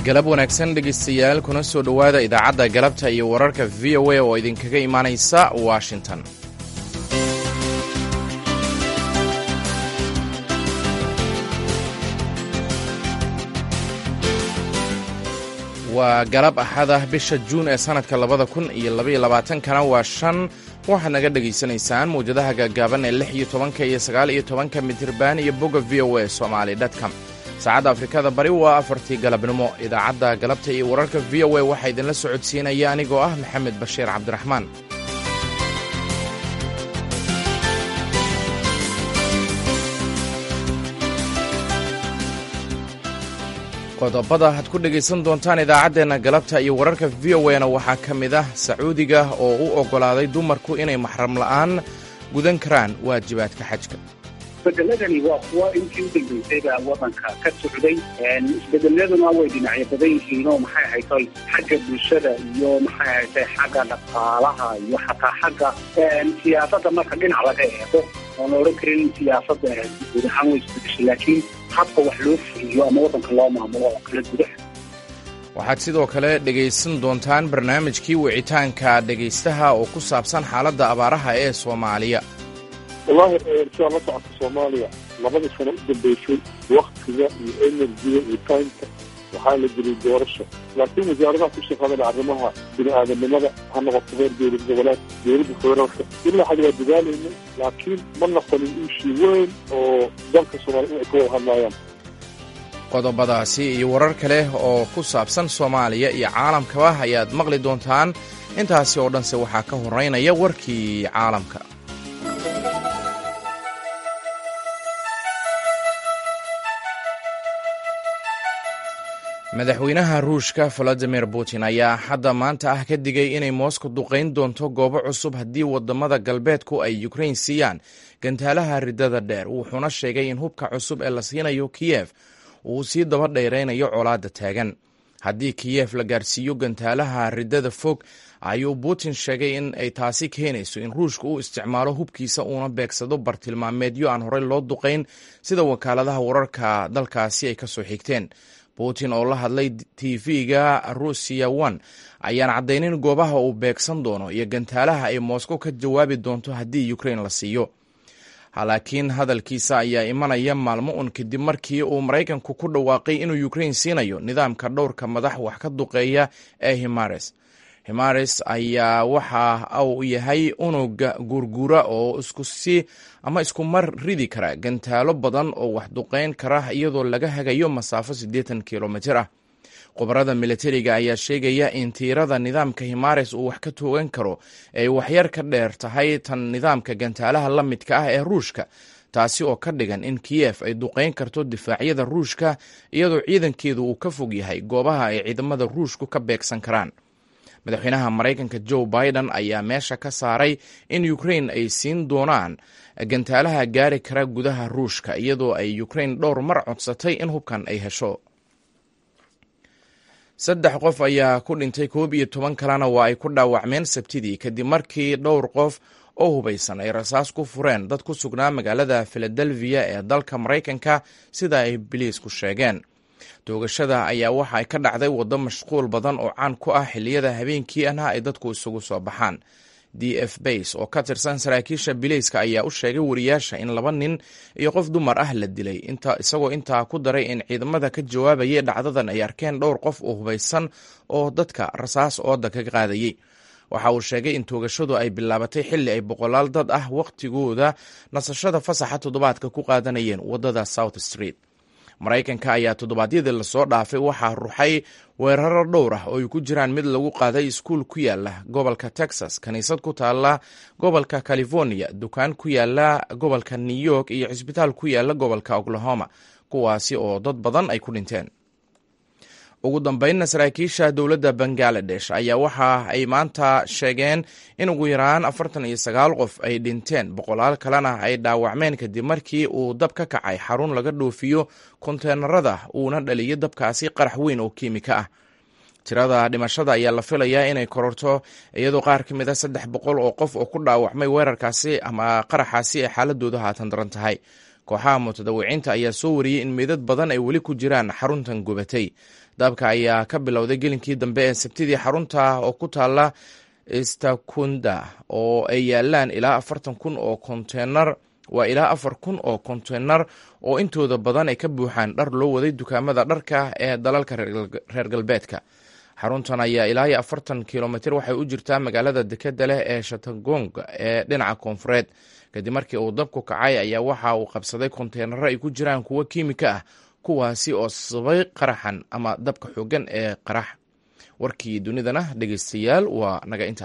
galab wanaagsan dhegaystayaal kuna soo dhowaada idaacadda galabta iyo wararka v o a oo idinkaga imaanaysa washington waa galab axad ah bisha juun ee sannadka labada kun iyo labaiyo labaatankana waa shan waxaad naga dhegaysanaysaan mawjadaha gaagaaban ee lix iyo tobanka iyo sagaal iyo tobanka mitirban iyo bogga v o a somali dtcom saacadda afrikada bari waa afartii galabnimo idaacadda galabta iyo wararka v o a waxaa idinla socodsiinaya anigoo ah maxamed bashiir cabdiraxmaan qodobada aad ku dhegaysan doontaan idaacaddeenna galabta iyo wararka v o a na waxaa ka mid ah sacuudiga oo u oggolaaday dumarku inay maxram la'aan gudan karaan waajibaadka xajka isbedeladani waa kuwa intii u dambaysayba wadanka ka socday isbedeladuna way dhinacyo badan yihiinoo maxay haytay xagga bulshada iyo maxay haytay xagga dhaqaalaha iyo xataa xagga siyaasadda marka dhinac laga eego oon la odhan karin siyaasadda guud ahaan way isbedeshay laakiin habka wax loo fuliyo ama waddanka loo maamulo oo kala gudaha waxaad sidoo kale dhegaysan doontaan barnaamijkii wicitaanka dhegaystaha oo ku saabsan xaaladda abaaraha ee soomaaliya wallahi sidaa la socota soomaaliya labadii sano u dambeysay waktiga iyo enerjiga iyo taymka waxaa la geliyay doorasho laakiin wasaaradaha ku shaqaadana arrimaha bini aadamnimada ha noqoto reer dowlad goboleed dowladda federaalka ilaa xad waa dadaalayna laakiin ma noqonin iishii weyn oo dalka soomaaliya in ay ka wada hadlaayaan qodobadaasi iyo warar kale oo ku saabsan soomaaliya iyo caalamkaba ayaad maqli doontaan intaasi oo dhanse waxaa ka horeynaya warkii caalamka madaxweynaha ruushka valadimir putin ayaa hadda maanta ah ka digay inay moskow duqayn doonto goobo cusub haddii wadamada galbeedku ay ukrain siiyaan gantaalaha ridada dheer wuxuuna sheegay in hubka cusub ee la siinayo kiyef uu sii daba dheeraynayo colaadda taagan haddii kiyef la gaarsiiyo gantaalaha ridada fog ayuu putin sheegay in ay taasi keenayso in ruushka uu isticmaalo hubkiisa uuna beegsado bartilmaameedyo aan horey loo duqayn sida wakaaladaha wararka dalkaasi ay kasoo xigteen putin oo la hadlay tv-ga rusiya one ayaan caddaynin goobaha uu beegsan doono iyo gantaalaha ay moscow ka jawaabi doonto haddii ukrain la siiyo laakiin hadalkiisa ayaa imanaya maalmo un kadib markii uu maraykanku ku dhawaaqay inuu ukrain siinayo nidaamka dhowrka madax wax ka duqeeya ee himares himares ayaa waxa uu yahay unuga guurguura oo iskusi ama isku mar ridi kara gantaalo badan oo wax duqeyn kara iyadoo laga hagayo masaafo siddeetan kilomitir ah khubarada militariga ayaa sheegaya in tiirada nidaamka himares uu wax ka toogan karo ay waxyar ka dheer tahay tan nidaamka gantaalaha la midka ah ee ruushka taasi oo ka dhigan in kiyef ay duqeyn karto difaacyada ruushka iyadoo ciidankeedu uu ka fog yahay goobaha ay ciidamada ruushku ka beegsan karaan madaxweynaha maraykanka joe biden ayaa meesha ka saaray in ukrain ay siin doonaan gantaalaha gaari kara gudaha ruushka iyadoo ay ukrain dhowr mar codsatay in hubkan ay hesho saddex qof ayaa ku dhintay koob iyo toban kalena waa ay ku dhaawacmeen sabtidii kadib markii dhowr qof oo hubaysan ay rasaas ku fureen dad ku sugnaa magaalada filadelfiya ee dalka maraykanka sida ay biliisku sheegeen toogashada ayaa waxa ay ka dhacday waddo mashquul badan oo caan ku ah xilliyada habeenkii ahna ay dadku isugu soo baxaan d f base oo ka tirsan saraakiisha bilayska ayaa u sheegay wariyaasha in laba nin iyo qof dumar ah la dilay isagoo intaa ku daray in ciidamada ka jawaabayay dhacdadan ay arkeen dhowr qof oo hubaysan oo dadka rasaas ooda ka qaadayey waxa uu sheegay in toogashadu ay bilaabatay xilli ay boqolaal dad ah wakhtigooda nasashada fasaxa toddobaadka ku qaadanayeen waddada south street maraykanka ayaa toddobaadyadii lasoo dhaafay waxaa ruxay weeraro dhowr ah oo ay ku jiraan mid lagu qaaday iskuul ku yaala gobolka texas kiniisad ku taala gobolka california dukaan ku yaala gobolka new york iyo cisbitaal ku yaala gobolka oklahoma kuwaasi oo dad badan ay ku dhinteen ugu dambeynna saraakiisha dowladda bangaladesh ayaa waxa ay maanta sheegeen in ugu yaraan afartan iyo sagaal qof ay dhinteen boqolaal kalena ay dhaawacmeen kadib markii uu dab ka kacay xarun laga dhoofiyo konteenarada uuna dhaliyay dabkaasi qarax weyn oo kiimika ah tirada dhimashada ayaa la filayaa inay kororto iyadoo qaar ka mid a saddex boqol oo qof oo ku dhaawacmay weerarkaasi ama qaraxaasi ay xaaladoodu haatan daran tahay kooxaha mutadawiciinta ayaa soo wariyey in meydad badan ay weli ku jiraan xaruntan gubatay dabka ayaa ka bilowday gelinkii dambe ee sabtidii xarunta oo ku taala stakunda oo ay yaalaan ilaa afartan kun oo konteynar waa ilaa afar kun oo konteynar oo intooda badan ay ka buuxaan dhar loo waday dukaamada dharka ee dalalka reer galbeedka xaruntan ayaa ilaa iyo afartan kilomitr waxay u jirtaa magaalada dekeda leh ee shatagong ee dhinaca koonfureed kadib markii uu dabku kacay ayaa waxa uu qabsaday konteynaro ay ku jiraan kuwo kiimika ah kuwaasi oo sabay qaraxan ama dabka xoogan ee qarax warkii dunidana dhegeystayaal waa naga inta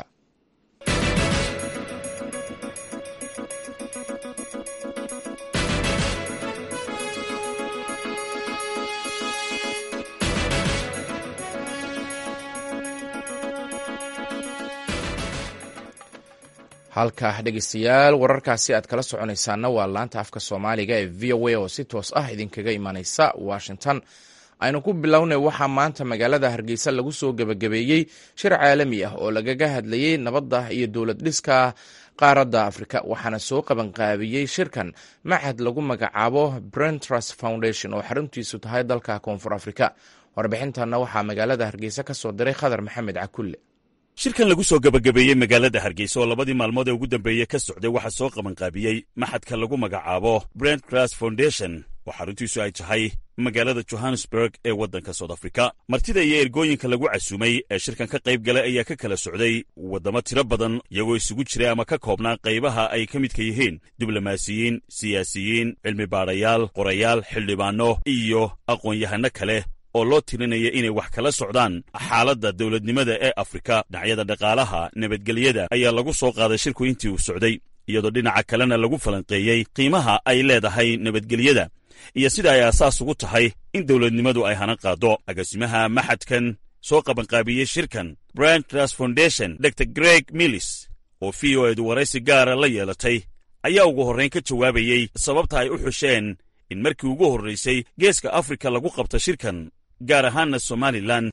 halka dhegeystayaal wararkaasi aad kala soconaysaana waa laanta afka soomaaliga ee v o a oo si toos ah idinkaga imanaysa washington aynu ku bilownay waxaa maanta magaalada hargeysa lagu soo gebagabeeyey shir caalami ah oo lagaga hadlayey nabadda iyo dowlad dhiska qaaradda afrika waxaana soo qabanqaabiyey shirkan machad lagu magacaabo brentrust foundation oo xaruntiisu tahay dalka koonfur afrika warbixintanna waxaa magaalada hargeysa ka soo diray khadar maxamed cakulle shirkan lagu soo gebagabeeyey magaalada hargeysa oo labadii maalmood ee ugu dambeeyey ka socday waxaa soo qabanqaabiyey maxadka lagu magacaabo brent cras foundation oo xaruntiisu ay tahay magaalada johannesburg ee waddanka south africa martida iyo ergooyinka lagu casuumay ee shirkan ka qayb galay ayaa ka kala socday waddamo tiro badan iyagoo isugu jiray ama ka koobnaa qaybaha ay ka midka yihiin diblomaasiyiin siyaasiyiin cilmi baadhayaal qorayaal xildhibaanno iyo aqoon-yahano kale oo loo tirinaya inay wax kala socdaan xaaladda dowladnimada ee afrika dhinacyada dhaqaalaha nabadgelyada ayaa lagu soo qaaday shirku intii uu socday iyadoo dhinaca kalena lagu falanqeeyey qiimaha ay leedahay nabadgelyada iyo sida ay aasaas ugu tahay in dowladnimadu ay hana qaaddo agaasimaha maxadkan soo qabanqaabiyey shirkan brand tras foundation dor greg millis oo v o edu waraysi gaara la yeelatay ayaa ugu horrayn ka jawaabayey sababta ay u xusheen in markii ugu horraysay geeska afrika lagu qabta shirkan gaar ahaanna somalilan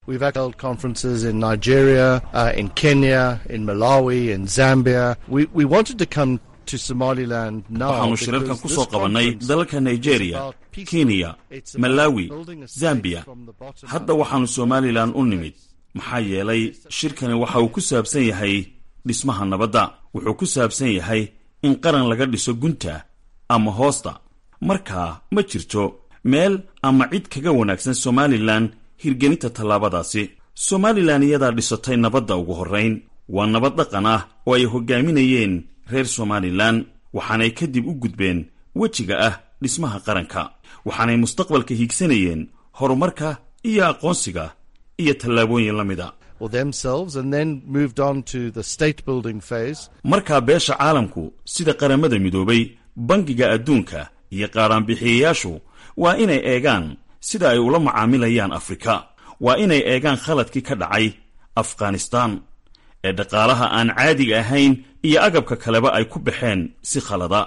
waxaannu shirarkan ku soo qabannay dalalka nigeriya kenya malawi zambiya hadda waxaannu somalilan u nimid maxaa yeelay shirkani waxa uu ku saabsan yahay dhismaha nabadda wuxuu ku saabsan yahay in qaran laga dhiso gunta ama hoosta markaa ma jirto meel ama cid kaga wanaagsan somalilan hirgelinta tallaabadaasi somalilan iyadaa dhisatay nabadda ugu horrayn waa nabad dhaqan ah oo ay hoggaaminayeen reer somalilan waxaanay kadib u gudbeen wejiga ah dhismaha qaranka waxaanay mustaqbalka hiigsanayeen horumarka iyo aqoonsiga iyo tallaabooyin la mida markaa beesha caalamku sida qaramada midoobay bangiga adduunka iyo qaadhaanbixiyayaashu waa inay eegaan sida ay ula macaamilayaan afrika waa inay eegaan khaladkii ka dhacay afghanistaan ee dhaqaalaha aan caadiga ahayn iyo agabka kaleba ay ku baxeen si khalada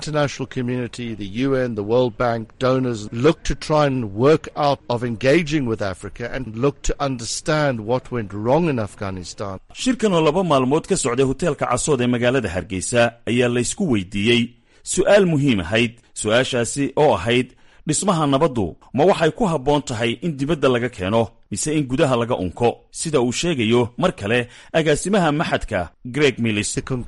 shirkan oo laba maalmood ka socday hoteelka casood ee magaalada hargeysa ayaa laysku weydiiyey su'aal muhiim ahayd su'aashaasi oo ahayd dhismaha nabaddu ma waxay ku habboon tahay in dibadda laga keeno mise in gudaha laga unko sida uu sheegayo mar kale agaasimaha maxadka greg millis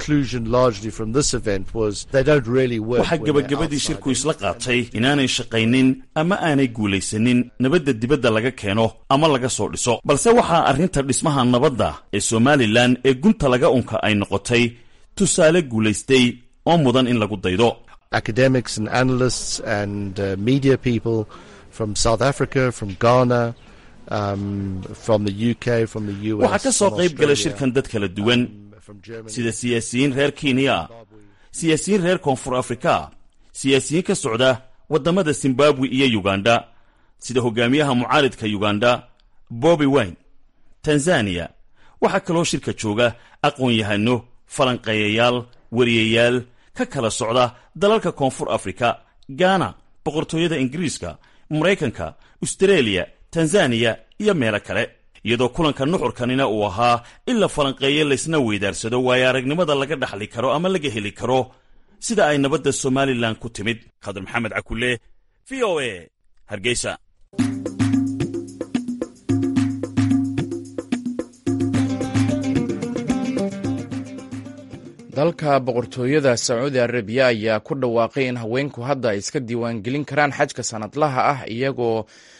waxaa gebagabadii shirku isla qaatay inaanay shaqaynin ama aanay guulaysanin nabadda dibadda laga keeno ama laga soo dhiso balse waxaa arrinta dhismaha nabadda ee somalilan ee gunta laga unka ay noqotay tusaale guulaystay oo mudan in lagu daydo academics and analysts and uh, media people from South Africa, from Ghana, um, from the UK, from the US. waxaa ka soo qayb gala shirkan dad kala duwan sida siyaasiyiin reer kenya siyaasiyiin reer koonfur afrika siyaasiyiin ka socda waddamada zimbabwe iyo uganda sida hogaamiyaha mucaaridka uganda bobi wine tanzaniya waxaa kaloo shirka jooga aqoon-yahano falanqeeyayaal wariyayaal ka kala socda dalalka koonfur afrika gaana boqortooyada ingiriiska maraykanka astareeliya tanzaniya iyo meelo kale iyadoo kulanka nuxurkanina uu ahaa in la falanqeeyo laysna weydaarsado waayo aragnimada laga dhaxli karo ama laga heli karo sida ay nabadda somalilan ku timid khadar maxamed cakule v o e hargeysa dalka boqortooyada sacuudi arabiya ayaa ku dhawaaqay in haweenku hadda ay iska diiwaangelin karaan xajka sanadlaha ah iyagoo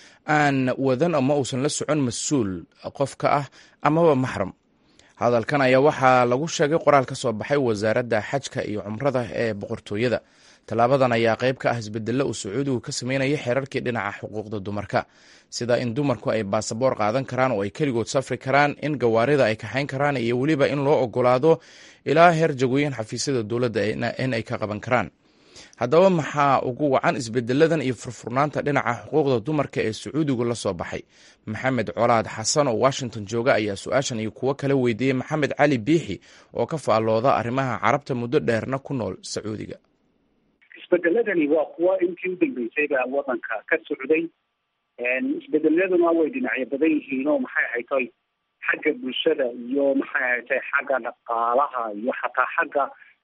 aan wadan ama uusan la socon mas-uul qofka ah amaba maxram hadalkan ayaa waxaa lagu sheegay qoraal ka soo baxay wasaaradda xajka iyo cumrada ee boqortooyada tallaabadan ayaa qayb ka ah isbedelo uu sacuudigu ka sameynaya xeerarkii dhinaca xuquuqda dumarka sida in dumarku ay baasaboor qaadan karaan oo ay keligood safri karaan in gawaarida ay kaxayn karaan iyo weliba in loo ogolaado ilaa heer jagooyin xafiisyada dowladda in ay ka qaban karaan haddaba maxaa ugu wacan isbedeladan iyo furfurnaanta dhinaca xuquuqda dumarka ee sacuudigu la soo baxay maxamed colaad xasan oo washington jooga ayaa su-aashan iyo kuwo kala weydiiyey maxamed cali biixi oo ka faallooda arrimaha carabta muddo dheerna ku nool sacuudiga isbedeladani waa kuwa intii u dambeysay baa wadanka ka socday isbedeladuna way dhinacyo badan yihiin oo maxay ahaytoy xagga bulshada iyo maxay ahaytay xagga dhaqaalaha iyo xataa xagga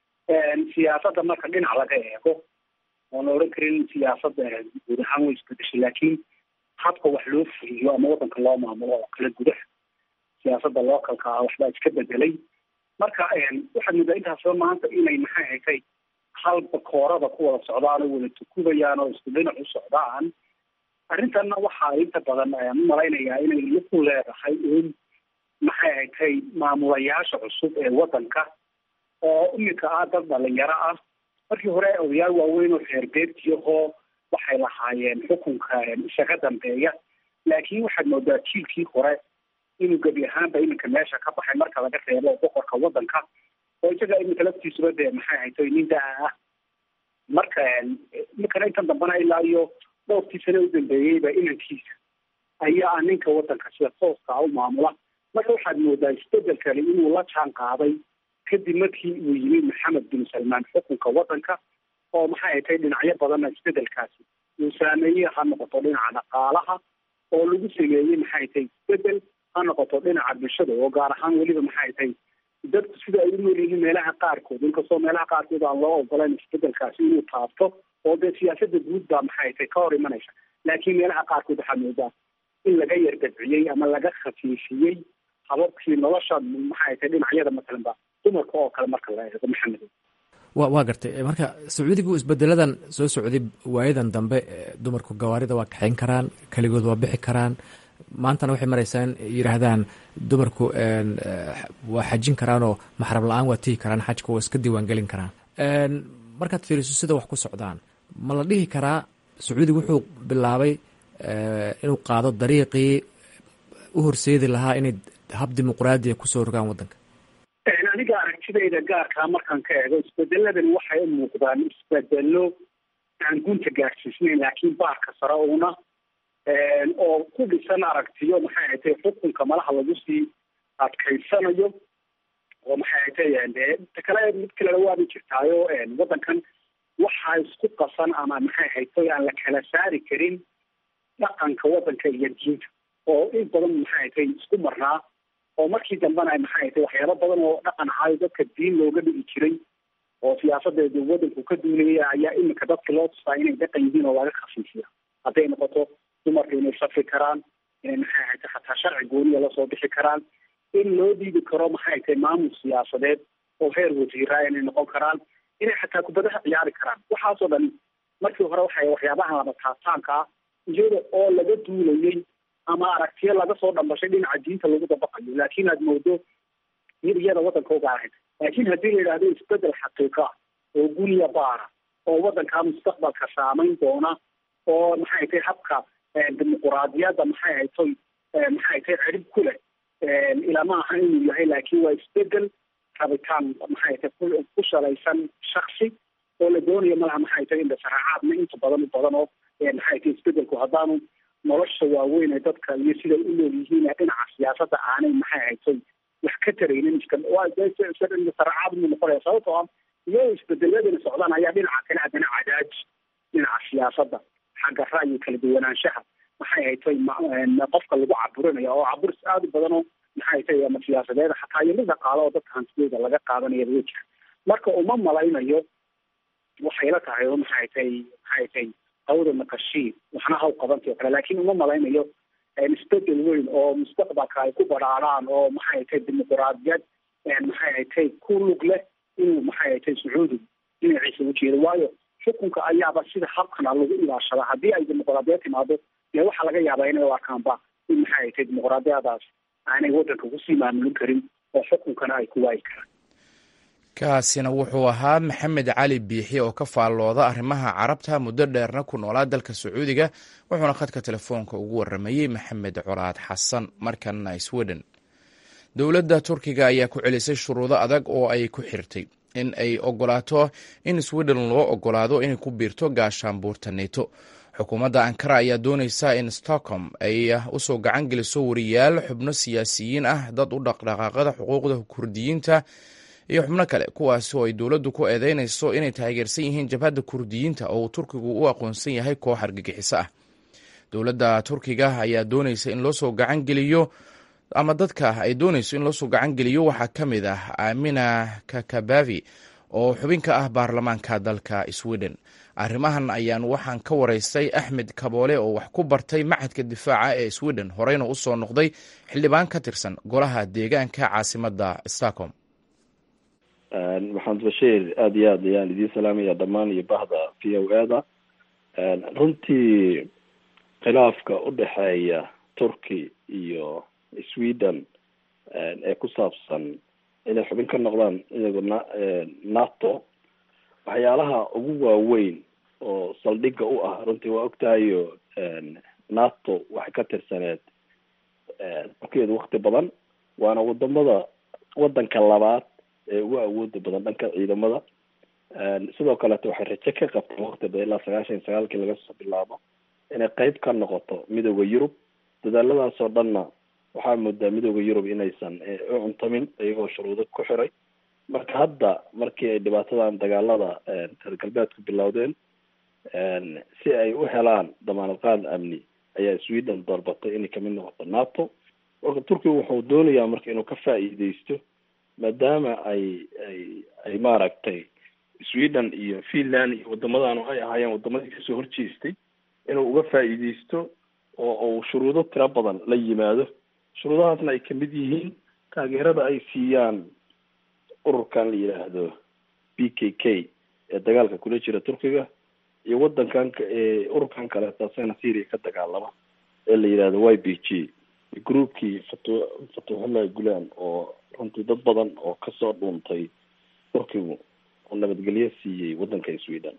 siyaasadda marka dhinac laga eego oon la odhan karin siyaasadda guud ahaan way isbedeshay laakiin habka wax loo fuliyo ama wadanka loo maamulo oo kale gudaha siyaasadda localka ah waxbaa iska bedelay marka waxaad moodaa intaasba maanta inay maxay haytay halba koorada ku wada socdaan oo wada tukubayaan oo isku dhinac u socdaan arrintanna waxaa inta badan ayaan u malaynayaa inay laku leedahay in maxay haytay maamulayaasha cusub ee wadanka oo iminka ah dad dhalinyaro ah markii hore odayaal waaweyn oo reer beertiyahoo waxay lahaayeen xukunka isaga dambeeya laakiin waxaad moodaa jiilkii hore inuu gebi ahaanba iminka meesha ka baxay marka laga reebo boqorka wadanka oo isaga iminka laftiisuba dee maxay haytay nin daa ah marka iminkana intan dambana ilaa iyo dhowrkii sane u dambeeyeyba inankiisa ayaa ah ninka wadanka sida tooska u maamula marka waxaad moodaa isbedelkani inuu la jaan qaaday kadib markii uu yimid maxamed bin salmaan xukunka wadanka oo maxay haytay dhinacyo badanna isbedelkaasi uu saameeyey ha noqoto dhinaca dhaqaalaha oo lagu sameeyey maxay tay isbedel ha noqoto dhinaca bulshada oo gaar ahaan weliba maxay tay dadku sida ay u nool yihiin meelaha qaarkood inkastoo meelaha qaarkood aan loo ogolayn isbedelkaasi inuu taabto oo dee siyaasada guud baa maxay tay ka hor imanaysa laakiin meelaha qaarkood waxaa moodaa in laga yardabciyey ama laga khafiifiyey hababkii nolosha maxay tay dhinacyada masalan ba dumarka oo kale marka la eego maxamed wa waa gartay marka sacuudigu isbedeladan soo socday waayadan dambe dumarku gawaarida waa kaxayn karaan keligood waa bixi karaan maantana waxay maraysaa in yidhaahdaan dumarku waa xajin karaanoo maxrab la-aan waa tihi karaan xajka waa iska diiwaangelin karaan markaad fiiriso sida wax ku socdaan ma la dhihi karaa sacuudigu wuxuu bilaabay inuu qaado dariiqii u horseedi lahaa inay hab dimuqraadiya kusoo rogaan waddanka aniga aragtidayda gaarkaa markaan ka eego isbedeladani waxay u muuqdaan isbedelo aan gunta gaarsiisnayn laakiin baarka sare una oo ku dhisan aragtiyo maxay haytay xukunka malaha lagu sii adkaysanayo oo maxay haytay ta kale mid kalena waaba jirtaayo waddankan waxaa isku qasan ama maxay haytay aan la kala saari karin dhaqanka waddanka iyo diinta oo in badan maxay haytay isku marnaa oo markii dambena maxay haytay waxyaabo badan oo dhaqan ahayo dadka diin looga dhigi jiray oo siyaasadeedu waddanku ka duunaya ayaa iminka dadka loo tustaa inay dhaqan yihiin oo laga khafiifiya hadday noqoto dumarka inay safri karaan inay maxay haytay xataa sharci gooniya lasoo bixi karaan in loo dhiibi karo maxay haytay maamul siyaasadeed oo heer wasiiraa inay noqon karaan inay xataa kubadaha ciyaari karaan waxaasoo dhan markii hore waxay waxyaabahan laba taabtaanka ah iyada oo laga duulayay ama aragtiyo laga soo dhambashay dhinaca diinta lagu dabaqayo laakiin aad moodo mid iyada waddanka uga ahayd laakiin haddii la yidhahdo isbedel xaqiiqa oo guniya baara oo waddankaa mustaqbalka saamayn doona oo maxay tay habka dimuquraadiyadda maxay haytoy maxay tay cirib ku leh ilama aha inuu yahay laakiin waa isbedel rabitaan maxay tay ku shalaysan shaksi oo la doonayo malaha maxay tay indhasaracaadna inta badan u badan oo maxay tay isbedelku haddaanu nolosha waaweyn ee dadka iyo siday u nool yihiin ee dhinaca siyaasadda aanay maxay haytay wax ka taraynin isaracaad mu noqonaya sababtoo ah iyadoo isbedeladani socdaan ayaa dhinaca kale haddana cadaaji dhinaca siyaasadda xagga ra'yi kala duwanaanshaha maxay haytay qofka lagu caburinayo oo caburis aada u badan oo maxay haytay ama siyaasadeed xataa iyo mid dhaqaalo oo dadka hantidooda laga qaadanaya way jira marka uma malaynayo waxay la tahay oo maxay tay maxay tay hawda naqashii waxna haw qabantay o kale laakiin uma malaynayo isbedel weyn oo mustaqbalka ay ku baraaraan oo maxay tay dimuquraadiyad maxay tay ku lug leh inuu maxay tay sacuudi dhinaciisa ujeedo waayo xukunka ayaaba sida habkana lagu ilaashada haddii ay dimuquraadiyad timaado dee waxaa laga yaabaa inay u arkaanba in maxay tay dimuquraadiyadaas aanay waddanka kusii maamulin karin oo xukunkana ay ku waayi karaan kaasina wuxuu ahaa maxamed cali biixi oo ka faallooda arrimaha carabta muddo dheerna ku noolaa dalka sacuudiga wuxuuna khadka telefoonka ugu waramayey maxamed colaad xasan markanna sweden dowladda turkiga ayaa ku celisay shuruudo adag oo ay ku xirtay in ay ogolaato in sweden loo ogolaado inay ku biirto gaashaanbuurta neto xukuumadda ankara ayaa doonaysa in stockholm ay usoo gacan geliso wariyaal xubno siyaasiyiin ah dad u dhaqdhaqaaqada xuquuqda kurdiyiinta iyo xubno kale kuwaasi oo ay dowladdu ku eedeynayso inay taageersan yihiin jabhadda kurdiyiinta oo uu turkigu u aqoonsan yahay koox argagixiso ah dowladda turkiga ayaa doonaysa in loo soo gacan geliyo ama dadka ay doonayso in loosoo gacan geliyo waxaa ka mid ah amina kakabavi oo xubin ka ah baarlamaanka dalka sweden arrimahan ayaan waxaan ka waraystay axmed kaboole oo wax ku bartay machadka difaaca ee sweden horeyna usoo noqday xildhibaan ka tirsan golaha deegaanka caasimadda stockholm maxamed bashiir aada iyo aad ayaan idiin salaamaya dhammaan iyo bahda v o a da runtii khilaafka udhexeeya turkey iyo sweden ee ku saabsan inay xubin ka noqdaan iyago na nato waxyaalaha ugu waaweyn oo saldhigga u ah runtii waa ogtahayo nato waxay ka tirsaneed turkeedu wakti badan waana wadamada wadanka labaad ee ugu awooda badan dhanka ciidamada sidoo kaleeto waxay raje ka qabteen wakti badan ilaa sagaashan iyo sagaalkii laga soo bilaabo inay qeyb ka noqoto midooda yurub dadaaladaas oo dhanna waxaa moodaa midooda yurub inaysan u cuntamin iyagoo shuruudo ku xiray marka hadda markii ay dhibaatadan dagaalada reer galbeedku bilowdeen si ay u helaan damaanad qaad amni ayaa sweden dalbatay inay kamid noqoto nato marka turkiga wuxuu doonayaa marka inuu ka faa'iideysto maadaama ay ay ay maaragtay sweden iyo finland iyo wadamadan ay ahaayeen wadamadii kasoo horjeestay inuu uga faa'iideysto oo uu shuruudo tiro badan la yimaado shuruudahaasna ay kamid yihiin taageerada ay siiyaan ururkan la yidhaahdo b k k ee dagaalka kula jira turkiga iyo wadankan ee ururkan kaleeto asagana syria ka dagaalama ee la yidhahdo y b g groupkii fatu fatuxullahi gulan oo runtii dad badan oo kasoo dhuuntay turkigu oo nabadgelyo siiyey wadanka sweden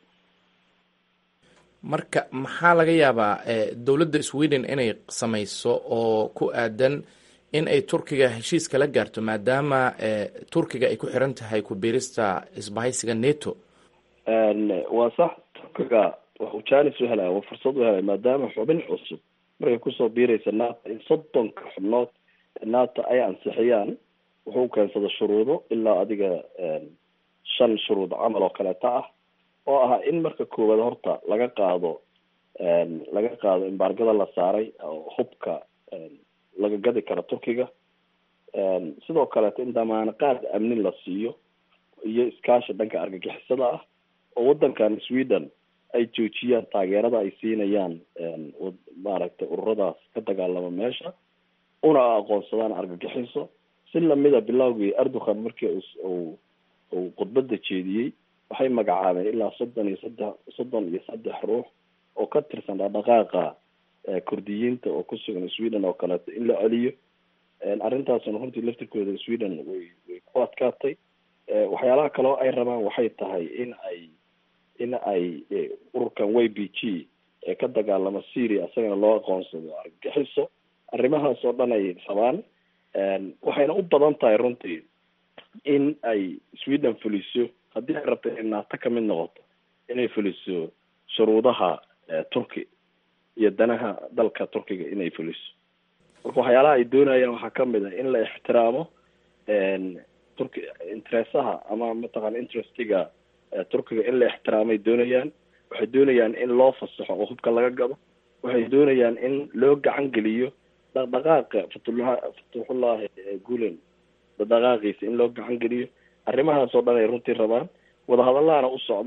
marka maxaa laga yaabaa dowladda sweden inay samayso oo ku aadan in ay turkiga heshiis kala gaarto maadaama turkiga ay ku xiran tahay ku biirista isbahaysiga neto waa sax turkiga waxuu janis u helaya waa fursad u helaya maadaama xubin cusub markay kusoo biiraysa nato in soddonka xubnood nato ay ansixiyaan wuxuu keensada shuruudo ilaa adiga shan shuruud camal oo kaleeta ah oo ah in marka koowaad horta laga qaado laga qaado embargada la saaray oo hubka laga gadi karo turkiga sidoo kaleeto in damaana qaad amni la siiyo iyo iskaashi dhanka argagixisada ah oo wadankan sweden ay joojiyaan taageerada ay siinayaan maaragtay ururadaas ka dagaalama meesha una aqoonsadaan argagixiso si lamida bilowgii erdogan markii uu uu khudbada jeediyey waxay magacaabeen ilaa soddon iyo saddex soddon iyo saddex ruux oo ka tirsan dhaqdhaqaaqa kurdiyiinta oo ku sugan sweden oo kaleeto in la celiyo arrintaasna runtii laftirkooda sweden way way ku adkaatay waxyaalaha kaleo ay rabaan waxay tahay in ay in ay ururkan y b g ee ka dagaalama syria isagana loo aqoonsado argagixiso arrimahaas oo dhan ay rabaan waxayna u badan tahay runtii in ay sweden fuliso haddii ay rabto inay nato kamid noqoto inay fuliso shuruudaha turki iyo danaha dalka turkiga inay fuliso marka waxyaalaha ay doonayaan waxaa kamid ah in la ixtiraamo turki interesaha ama mataqana interestiga turkiga in la ixtiraamay doonayaan waxay doonayaan in loo fasaxo oo hubka laga gado waxay doonayaan in loo gacan geliyo dhaqdhaqaaqa fatullah fatuxullahi gulen dhaqdhaqaaqiisa in loo gacan geliyo arrimahaas oo dhan ay runtii rabaan wadahadallahana u socda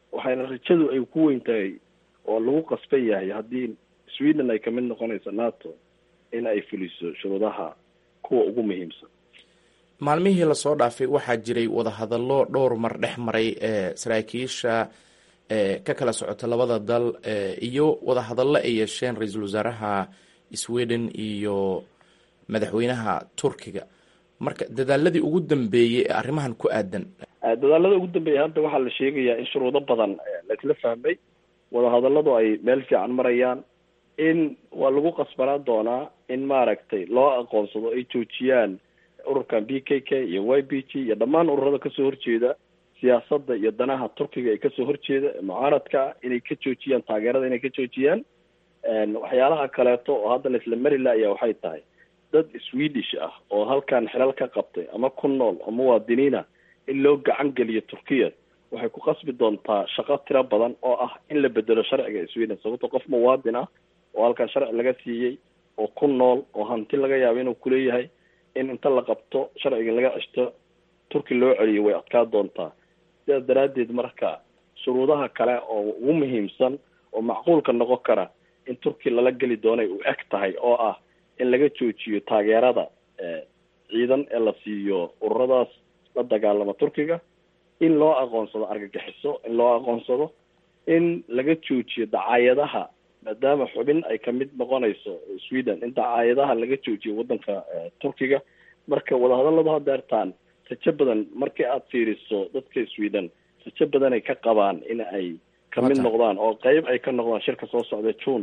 waxayna rajadu ay ku weyn tahay oo lagu qasban yahay haddii sweden ay kamid noqonayso nato in ay fuliso shuruudaha kuwa ugu muhiimsan maalmihii lasoo dhaafay waxaa jiray wadahadallo dhowr mar dhex maray ee saraakiisha ka kala socota labada dal iyo wadahadallo ay yeesheen ra-iisul wasaaraha sweden iyo madaxweynaha turkiga marka dadaaladii ugu dambeeyey ee arrimahan ku aadan dadaalada ugu dambeeya hadda waxaa la sheegayaa in shuruudo badan laisla fahmay wadahadalladu ay meel fiican marayaan in waa lagu qasbanaan doonaa in maaragtay loo aqoonsado ay joojiyaan ururkan b k k iyo y b g iyo dhammaan ururada kasoo horjeeda siyaasadda iyo danaha turkiga ee kasoo horjeeda mucaaradka inay ka joojiyaan taageerada inay ka joojiyaan waxyaalaha kaleeto oo hadda laisla mari laaya waxay tahay dad swedish ah oo halkan xilal ka qabtay ama ku nool oo muwaadiniina in loo gacan geliyo turkiya waxay ku qasbi doontaa shaqo tiro badan oo ah in la bedelo sharciga sweden sababto qof muwaadin ah oo halkan sharci laga siiyey oo ku nool oo hanti laga yaabo inuu kuleeyahay in inta la qabto sharciga laga ceshto turki loo celiyo way adkaa doontaa sidaas daraaddeed marka shuruudaha kale oo ugu muhiimsan oo macquulka noqon kara in turki lala geli doonay u eg tahay oo ah in laga joojiyo taageerada ciidan ee la siiyo ururadaas la dagaalama turkiga in loo aqoonsado argagixiso in loo aqoonsado in laga joojiyo dacaayadaha maadaama xubin ay kamid noqonayso sweden in dacaayadaha laga joojiyo waddanka turkiga marka wadahadalladu hadeertaan rajo badan markii aad fiiriso dadka sweden rajo badan ay ka qabaan in ay kamid noqdaan oo qeyb ay ka noqdaan shirka soo socda june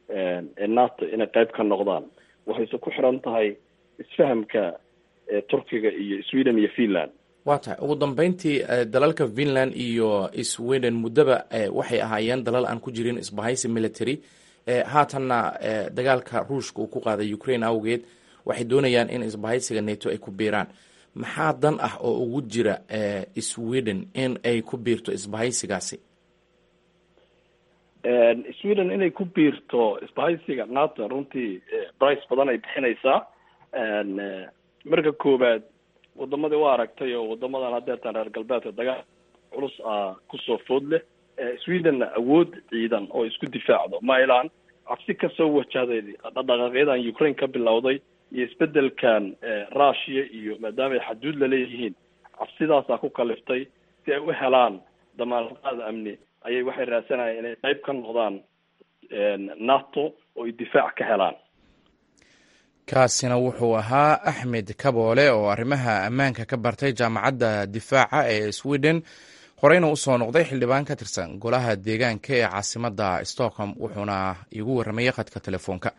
ee nato inay qeyb ka noqdaan waxayse ku xiran tahay isfahamka turkiga iyo sweden iyo finland waa tahay ugu dambeyntii dalalka finland iyo sweden muddaba waxay ahaayeen dalal aan ku jirin isbahaysi military haatanna dagaalka ruushka uu ku qaaday ukraine awgeed waxay doonayaan in isbahaysiga nato ay ku biiraan maxaa dan ah oo ugu jira sweden in ay ku biirto isbahaysigaasi sweden inay ku biirto isbahaysiga nato runtii brice badan ay bixinaysaa marka koowaad wadamadii waa aragtay oo wadamadan hadeertaan reer galbeedka dagaal culus ah kusoo food leh swedenna awood ciidan oo isku difaacdo mailan cabsi kasoo wajahday dhaqdhaqaaqyadan ukraine ka bilowday iyo isbedelkan russia iyo maadaama ay xaduud laleeyihiin cabsidaasaa ku kaliftay si ay u helaan damaanqaada amni ayay waxay raadsanayaan inay qeyb ka noqdaan nato oo ay difaac ka helaan kaasina wuxuu ahaa axmed kaboole oo arrimaha ammaanka ka bartay jaamacadda difaaca ee sweden horeyna usoo noqday xildhibaan ka tirsan golaha deegaanka ee caasimadda stockholm wuxuuna iigu warramayay khadka telefoonka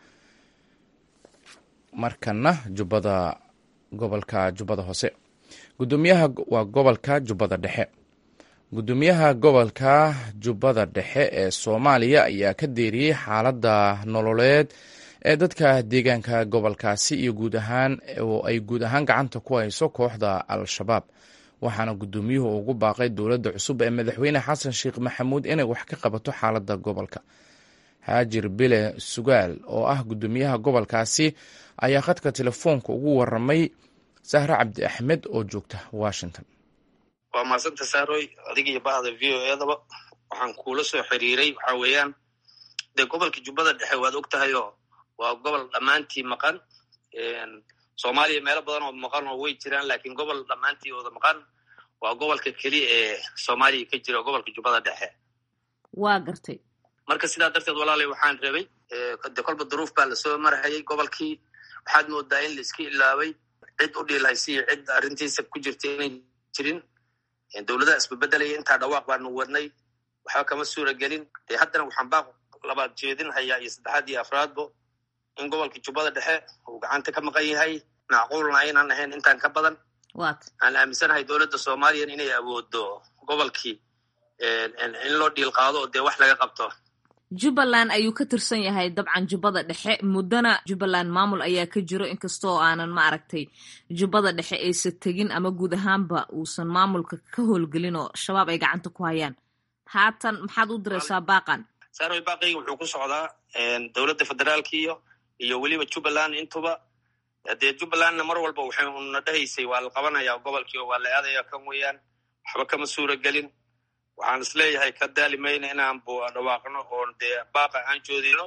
markana jubbada gobolka jubbada hoose gudoomiyaha waa gobolka jubbada dhexe gudoomiyaha gobolka jubbada dhexe ee soomaaliya ayaa ka deeriyey xaaladda nololeed ee dadka deegaanka gobolkaasi iyo guud ahaan oo ay guud ahaan gacanta ku hayso kooxda al-shabaab waxaana gudoomiyuhu ugu baaqay dowladda cusub ee madaxweyne xasan sheekh maxamuud inay wax ka qabato xaaladda gobolka haajir bile sugaal oo ah gudoomiyaha gobolkaasi ayaa khadka telefoonka ugu waramay sahre cabdi axmed oo joogta washington waa mahadsanta saaroy adiga iyo bahda v o edaba waxaan kuula soo xiriiray waxaa weeyaan dee gobolka jubbada dhexe waad og tahay oo waa gobol dhammaantii maqan soomaaliya meelo badan oo maqan oo way jiraan lakiin gobol dhammaantii wada maqan waa gobolka keliya ee soomaaliya ka jira gobolka jubbada dhexe waa gartay marka sidaa darteed walaalay waxaan rabay de kolba duruuf baa lasoo marhayay gobolkii waxaad moodaa in laiska ilaabay cid u dhiilhaysa iyo cid arrintiisa ku jirta inay jirin dowladaha isbabedelaya intaa dhawaaq baanu wadnay waxba kama suura gelin dee haddana waxaan baaq labaad jeedin hayaa iyo saddexaad iyo afraadbo in gobolka jubbada dhexe uu gacanta ka maqan yahay macquulna aynaan ahayn intaan ka badan aan aaminsanahay dowladda soomaaliya inay awoodo gobolkii in loo dhiil qaado oo dee wax laga qabto jubbaland ayuu ka tirsan yahay dabcan jubbada dhexe muddana jubbaland maamul ayaa ka jiro inkastoo aanan ma aragtay jubbada dhexe aysan tegin ama guud ahaanba uusan maamulka ka howlgelin oo shabaab ay gacanta ku hayaan haatan maxaad u diraysaa baaqan saaroy baaqayga wuxuu ku socdaa dowladda federaalka iyo iyo weliba jubbaland intuba dee jubbalandna mar walba waxay una dhahaysay waa la qabanayaa gobolkii oo waa la aadaya kan weeyaan waxba kama suura gelin waxaan isleeyahay ka daali mayna inaan dhawaaqno oon dee baaqa aan joodino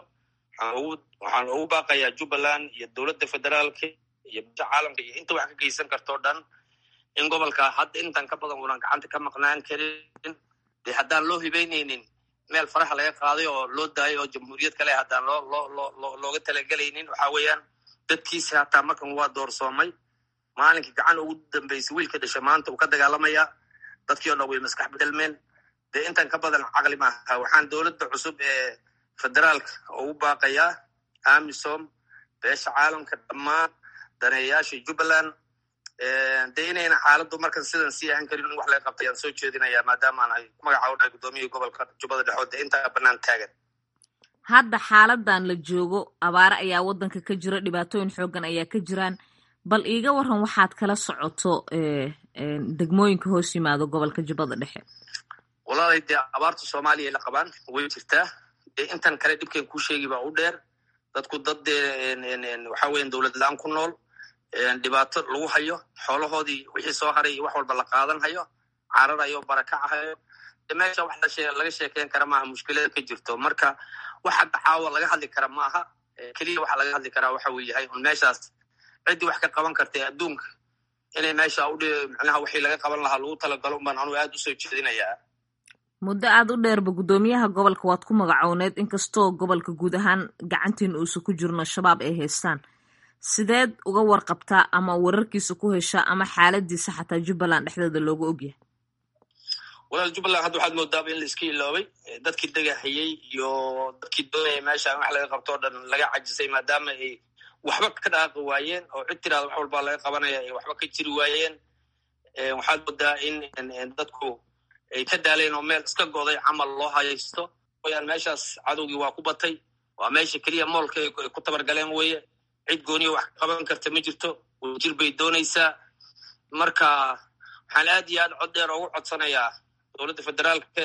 waxaan ugu baaqayaa jubbaland iyo dowladda federaalka iyo bisha caalamka iyo inta wax ka geysan kartoo dhan in gobolka hadda intan ka badan unan gacanta ka maqnaan karin dee haddaan loo hibeyneynin meel faraha laga qaaday oo loo daayay oo jamhuuriyad kale haddaan loo loo loo looga talagelaynin waxa weeyaan dadkiisi hataa markan waa doorsoomay maalinkii gacan ugu dambeysay wiilka dhashay maanta uu ka dagaalamayaa dadkii o dhan way maskax bedelmeen dee intan ka badan caqli maaha waxaan dowladda cusub ee federaalka ugu baaqayaa amisom beesha caalamka dhammaan daneeyayaasha jubbaland dee inayna xaaladdu markan sidan sii ahan karin in wax laga qabta ayaan soo jeedinayaa maadaamaan ay magacaabo dhahay guddoomiyihii gobolka jubbada dhexood dee intaa bannaan taagan hadda xaaladan la joogo abaare ayaa waddanka ka jira dhibaatooyin xoogan ayaa ka jiraan bal iiga waran waxaad kala socoto degmooyinka hoos yimaado gobolka jubbada dhexe walaalay dee abaarta soomaaliya la qabaan way jirtaa dee intan kale dhibkeen kuu sheegi baa u dheer dadku dad dee waxa weyan dowlad la-aan ku nool dhibaato lagu hayo xoolahoodii wixii soo haray iyo wax walba la qaadan hayo cararayo barakacahayo de meesha wax laga sheekeyn kara maaha mushkilada ka jirto marka wax hadda caawa laga hadli kara maaha keliya waxa laga hadli karaa waxa uu yahay un meeshaas ciddii wax ka qaban karta ee adduunka inay meesha udh macnaha wixii laga qaban lahaa lagu talagalo unbaan anugu aad usoo jeedinayaa muddo aad u dheerba guddoomiyaha gobolka waad ku magacowneed inkastoo gobolka guud ahaan gacantiin uusa ku jirno shabaab ay haystaan sideed uga warqabtaa ama wararkiisa ku heshaa ama xaaladiisa xataa jubbaland dhexdeeda looga ogyahay walaal jubbaland hadda waxaad moodaaba in la iska iloobay dadkii degahayey iyo dadkii doonaya meesha wax laga qabto o dhan laga cajisay maadaama ay waxba ka dhaaqi waayeen oo cid tiraada wax walbaa laga qabanaya ay waxba ka jiri waayeen waxaad moodaa in dadku ay ka daaleen oo meel iska goday camal loo hayaysto wayaan meeshaas cadowgii waa ku batay waa meesha keliya moolka ay ku tabargaleen weeye cid gooniya wax ka qaban karta ma jirto jir bay doonaysaa marka waxaan aad iyo aad cod dheer ugu codsanayaa dowladda federaalka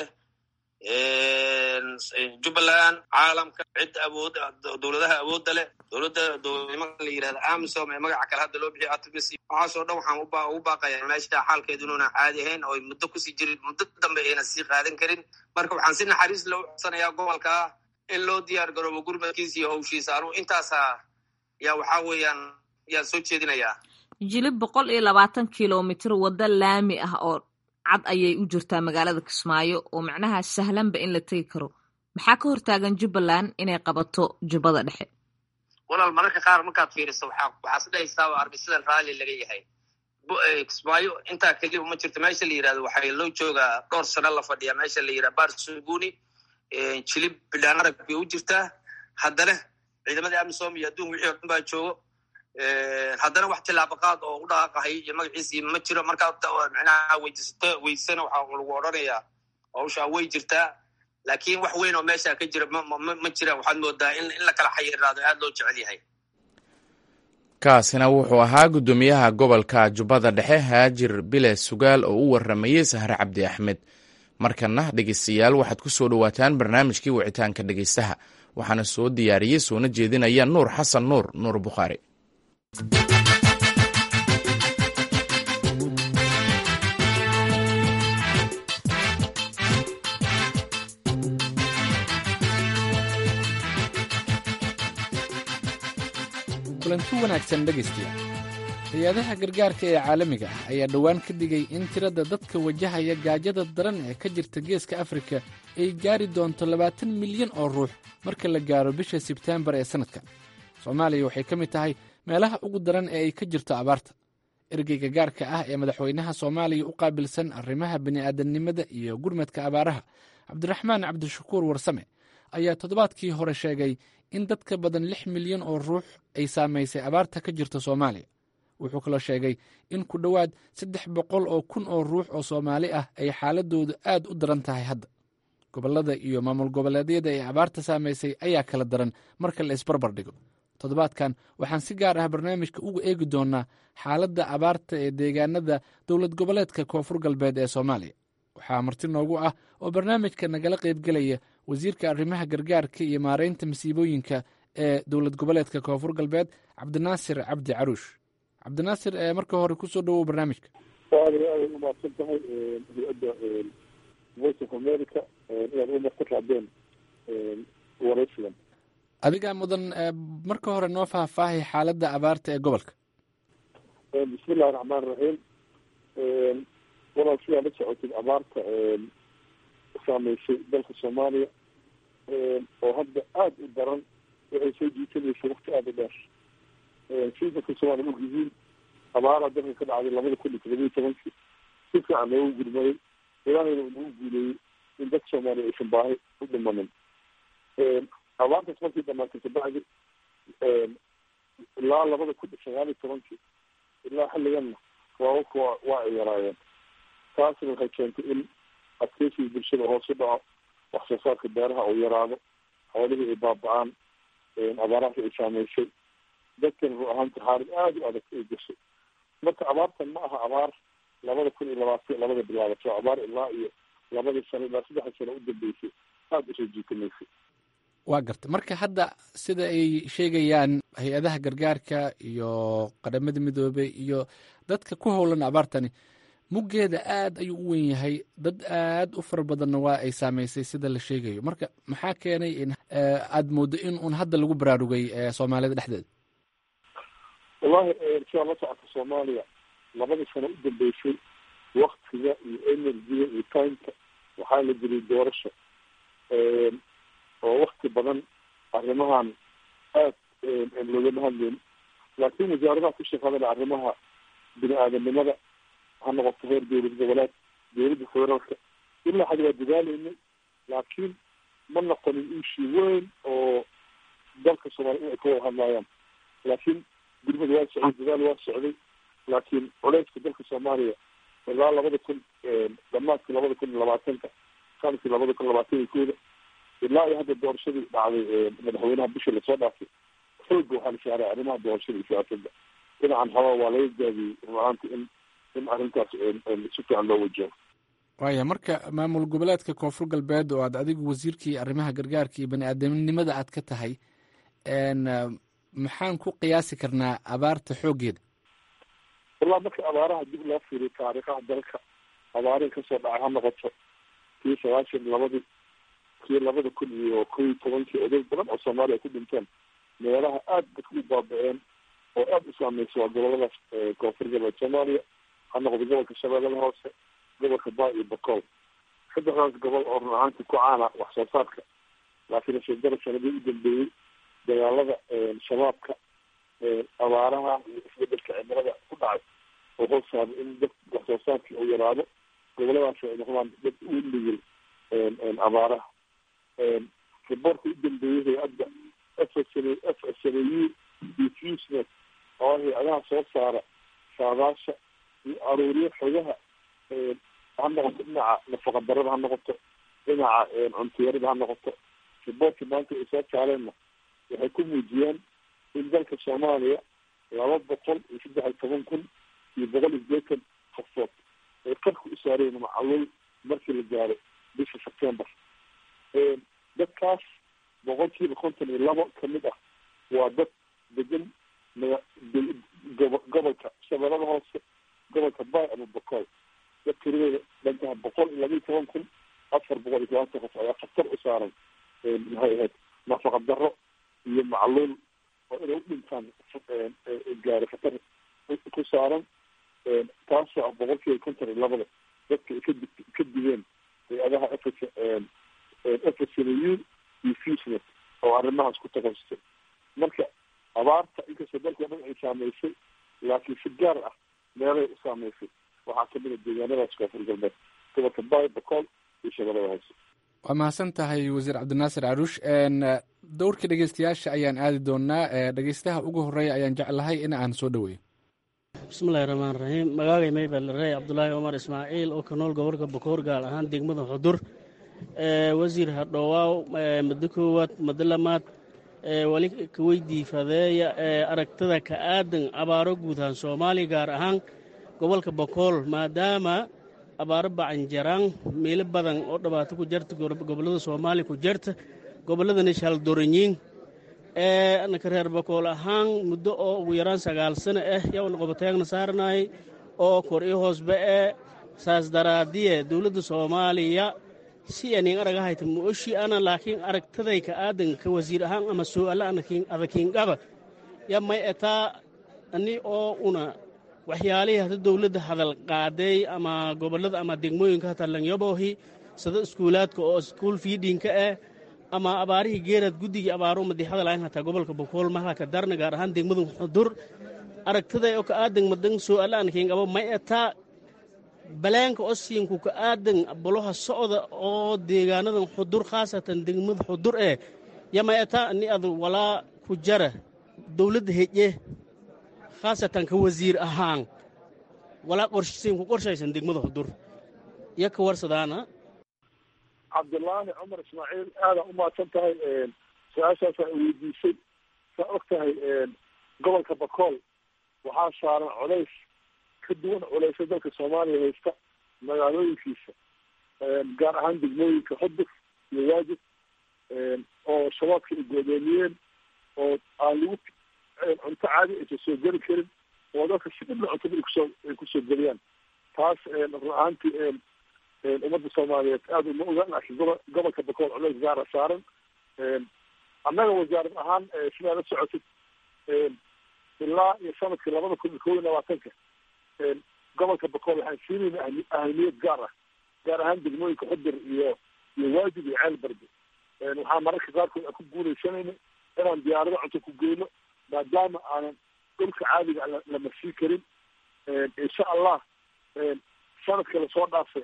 jubbaland caalamka cid awood dowladaha awoodda leh dowladda dowladnimada la yirahda amisom ee magaca kale hadda loo bixiyo atmis waxaasoo dhan waxaan ugu baaqayaa meesha xaalkeedu inuuna caadi ahayn oo muddo kusii jirin muddo dambe ayna sii qaadan karin marka waxaan si naxariis loo codsanayaa gobolka in loo diyaar garoobo gurmadkiisa iyo howshiisa anugu intaasa yaa waxaa weeyaan yaan soo jeedinayaa jilib boqol iyo labaatan kilomitr waddo laami ah oo cad ayay u jirtaa magaalada kismaayo oo macnaha sahlanba in la tegi karo maxaa ka hortaagan jubbaland inay qabato jubbada dhexe walaal mararka qaar markaad fiiriso waxaas dhahaysaa arbisidan raalli laga yahay kismaayo intaa keliba ma jirto meesha la yirahdo waxaa loo joogaa dhowr sano la fadhiya meesha la yirahda barsuguni jilib bidhaan arag bay u jirtaa haddana ciidamadii amisom iyo adduun wixii o dhan baa joogo haddana wax tilaabaqaad oo u dhaqaaqahay iyo magaciisii ma jiro markaa micnaha weydiisato weydisana waxaa lagu odhanayaa hawshaa way jirtaa laakiin wax weyn oo meesha ka jira ma jiraan waxaad moodaa in la kala xayiraado aad loo jecel yahay kaasina wuxuu ahaa guddoomiyaha gobolka jubbada dhexe haajir bile sugaal oo u waramayey sahre cabdi axmed markana dhegeystayaal waxaad ku soo dhowaataan barnaamijkii wicitaanka dhegeystaha waxaana soo diyaariyey soona jeedinaya nuur xasan nuur nuur bukhaari kulanti wanaagsan dhegaystayaal hay-adaha gargaarka ee caalamiga ah ayaa dhowaan ka digay in tirada dadka wajahaya gaajada daran ee ka jirta geeska afrika ay gaari doonto labaatan milyan oo ruux marka la gaaro bisha sebteembar ee sannadkan soomaaliya waxay ka mid tahay meelaha ugu daran ee ay ka jirto abaarta ergeyga gaarka ah ee madaxweynaha soomaaliya u qaabilsan arrimaha bini'aadamnimada iyo gurmadka abaaraha cabdiraxmaan cabdishakuur warsame ayaa toddobaadkii hore sheegay in dadka badan lix milyan oo ruux ay saamaysay abaarta ka jirta soomaaliya wuxuu kaloo sheegay in ku dhowaad saddex boqol oo kun oo ruux oo soomaali ah ay xaaladoodu aad u daran tahay hadda gobollada iyo maamul goboleedyada ee abaarta saamaysay ayaa kala daran marka la isbarbar dhigo toddobaadkan waxaan si gaar ah barnaamijka uga eegi doonnaa xaaladda abaarta ee deegaanada dowlad goboleedka koonfur galbeed ee soomaaliya waxaa marti noogu ah oo barnaamijka nagala qaybgelaya wasiirka arrimaha gargaarka iyo maaraynta masiibooyinka ee dowlad goboleedka koonfur galbeed cabdinaasir cabdi caruush cabdinaasir marka hore kusoo dhawow barnaamijka aad aaday umahadsan tahay hay-adda voice of america inaad umar ku raadeen waraysigan adigaa mudan marka hore noo faahfaahay xaaladda abaarta ee gobolka bismi illahi raxmaan raxiim walaal sidaa la socotid abaarta saameysay dalka soomaaliya oo hadda aada u daran waxay soo jiitanaysay wakti aada u dheer sii dadka soomaliya og yihiin abaaraa dalka ka dhacday labada kun iyo todoba iyo tobankii si fiican loogu gurmaday ilaahayna uu nagu guuleeyey in dadka soomaaliya aysan baahi u dhimanin abaartaas markii dhamaatay kabacdi ilaa labada kun iyo sagaal iyo tobankii ilaa xilliganna waawaka waa waa ay yaraayeen taasna waxay keentay in adkeysiga bulshada hoos u dhaco wax soo saarka beeraha uu yaraado xoolihii ay baaba-aan abaaraha ay saameysay dadkan ru ahaanta xaalad aada u adag ay gashay marka abaartan ma aha abaar labada kun iyo labaatan labada bilaabato abaar ilaa iyo labadii sano ilaa saddexda sano u dambeysay aada usoo jiitamaysay waa garta marka hadda sida ay sheegayaan hay-adaha gargaarka iyo qadhamada midoobey iyo dadka ku howlan abaartani muggeeda aad ayuu u wen yahay dad aad u fara badanna waa ay saameysay sida la sheegayo marka maxaa keenay in aada mooddo in uun hadda lagu baraarugay soomaalida dhexdeeda wallahi sidaa la socota soomaaliya labadii sano u dambeysay waktiga iyo energiga iyo timeka waxaa la geliyay doorasho oo wakti badan arrimahan aad loogama hadleyn laakiin wasaaradaha ku shaqadana arrimaha bini aadanimada ha noqoto heer dowlad goboleed dowladda federaalka ilaa xad waa dadaaleynay laakiin ma noqonin ishi weyn oo dalka soomaaliya in ay ka wada hadlaayaan laakiin gurmad waa socday dadaal waa socday laakiin culeyska dalka soomaaliya ilaa labada kun dhamaadkii labada kun iyo labaatanka sanadkii labada kun labaatan iyo kooda ilaa iyo hadda doorashadii dhacday madaxweynaha bisha lasoo dhaafay xooga waxaa la saaray arrimaha doorashada iyo siyaasadda dhinacan haba waa laga gaabiyey runahaanta in in arrintaas si fiican loo wajaho waaya marka maamul goboleedka koonfur galbeed oo aad adigu wasiirkii arrimaha gargaarka iyo bani aadamnimada aad ka tahay maxaan ku qiyaasi karnaa abaarta xooggeeda wallahi marka abaaraha dib loo fiiriyo taariikhaha dalka abaarihi kasoo dhacay ha noqoto kii sagaashan labadii kii labada kun iyo kow iyo tobankii oday badan oo soomaaliya ku dhinteen meelaha aada dadku u baaba-een oo aada u saameysa waa goboladaas koonfur galbeed soomaaliya ha noqdo gobolka shabeellada hoose gobolka baa iyo bakool saddexdaas gobol oo run ahaantii ku caana wax soo saarka laakiin ashadara sanadii u dambeeyey dagaalada shabaabka abaaraha iyo isbedelka cimilada ku dhacay oo hoos saaray in dad wax soo saarkii uu yaraado goboladaas ay noqdaan dad u nigil abaaraha riboorka u dambeeyey hay-adda f s f s n u diffusnet oo hay-adaha soo saara saadaasha iyo aruuriyo xogaha ha noqoto dhinaca nafaqa darada ha noqoto dhinaca cuntiyarada ha noqoto riboorkii maanta ay soo saareenna waxay ku muujiyeen in dalka soomaaliya laba boqol iyo saddex iyo toban kun iyo boqol iyo sideetan qofood ay qarka u saareen macaluul markii la gaaro bisha september dadkaas boqolkiiba konton iyo labo kamid ah waa dad degan gobolka shabeellada hoose gobolka bay ama bakool dad tiradooda dhantaha boqol iyo laba iyo toban kun afar boqol iyo tobantan qof ayaa khatar u saaran maxay ahayd nafaqa daro iyo macluul oo inay u dhintaan gaari khatar ku saaran taasoo ah boqolkiiba konton iyo labada dadka ay kadi ka digeen hay-adaha f f s n u iyo fusnet oo arrimahaas ku takasustay marka abaarta inkastoo dalka dhan ay saameysay laakiin si gaar ah meelay u saameysay waxaa kamid a deegaanadaas koonfur galbeed gobolka bay bakool iyo shabeellada hoose waa mahadsan tahay wasiir cabdinaasir caruush dowrka dhegeystayaasha ayaan aadi doonaa dhegeystaha ugu horeeya ayaan jeclahay in aan soo dhoweeyo bismillahi raxmaan raxiim magaagay maybel rey cabdulaahi cumar ismaaciil oo ka nool gobolka bakoor gaar ahaan degmada xudur wasiir hadhowaaw muddo koowaad muddo lamaad wali kaweydii fadeeya aragtada ka aadan abaaro guud ahaan soomaaliya gaar ahaan gobolka bakool maadaama abaaro bacanjaraan meelo badan oo dhibaato ku jarta gobollada soomaaliya ku jarta gobolladana shaldoranyiin naka reer bakool ahaan muddo oo ugu yaraan sagaal sano ah yaa qobotaagna saaranaay oo kor ii hoosba ee saas daraadiye dowladda soomaaliya si anin aragahayta muoshi ana laakiin aragtaday ka aadan ka wasiir ahaan ama su'aala adakiingaba ya may etaa ani oo una waxyaalihii hata dowladda hadal qaaday ama gobollada ama degmooyinka hata lanyabohi sida iskuulaadka oo iskuul fiidhinka ah ama abaarihii geeraad guddigii abaaro madi hadalayn hataa gobolka bokool mahalaka darna gaar ahaan degmadu xudur aragtaday oo ka aadan madan su'aala adakiingaba may etaa baleenka osiinku ka aadan boloha socda oo deegaanadan xudur khaasatan degmada xudur ee yama etaa ani ad walaa ku jara dowladda heje khaasatan ka wasiir ahaan walaa qorsiinku qorshaysan degmada xudur iyo ka warsadaana cabdullaani cumar ismaaciil aadaa u mahadsan tahay su-aashaasaa weydiisay saa og tahay gobolka bakool waxaa saaran colays ka duwan culaysa dalka soomaaliya haysta magaalooyinkiisa gaar ahaan degmooyinka xudur iyo waajib oo shabaabka ay goodoomiyeen oo aan lagu cunto caadi aysan soo geli karin oo dadka si dhibla cuntada ay kusoo ay kusoo geliyaan taas run ahaantii ummadda soomaaliyeed aada uma oga laakiin gobo gobolka bakool culays gaara saaran annaga wasaarad ahaan sidaa la socotid ilaa iyo sanadkii labada kun iyo kow iyo labaatanka gobolka bakool waxaan siinayna ahamiyad gaar ah gaar ahaan degmooyinka xudur iyo iyo waajib iyo ceel barbe waxaa mararka qaarkood aan ku guuleysanayna inaan diyaarado cunto ku geyno maadaama aanan dhulka caadiga la marsii karin insha allah sanadka lasoo dhaafay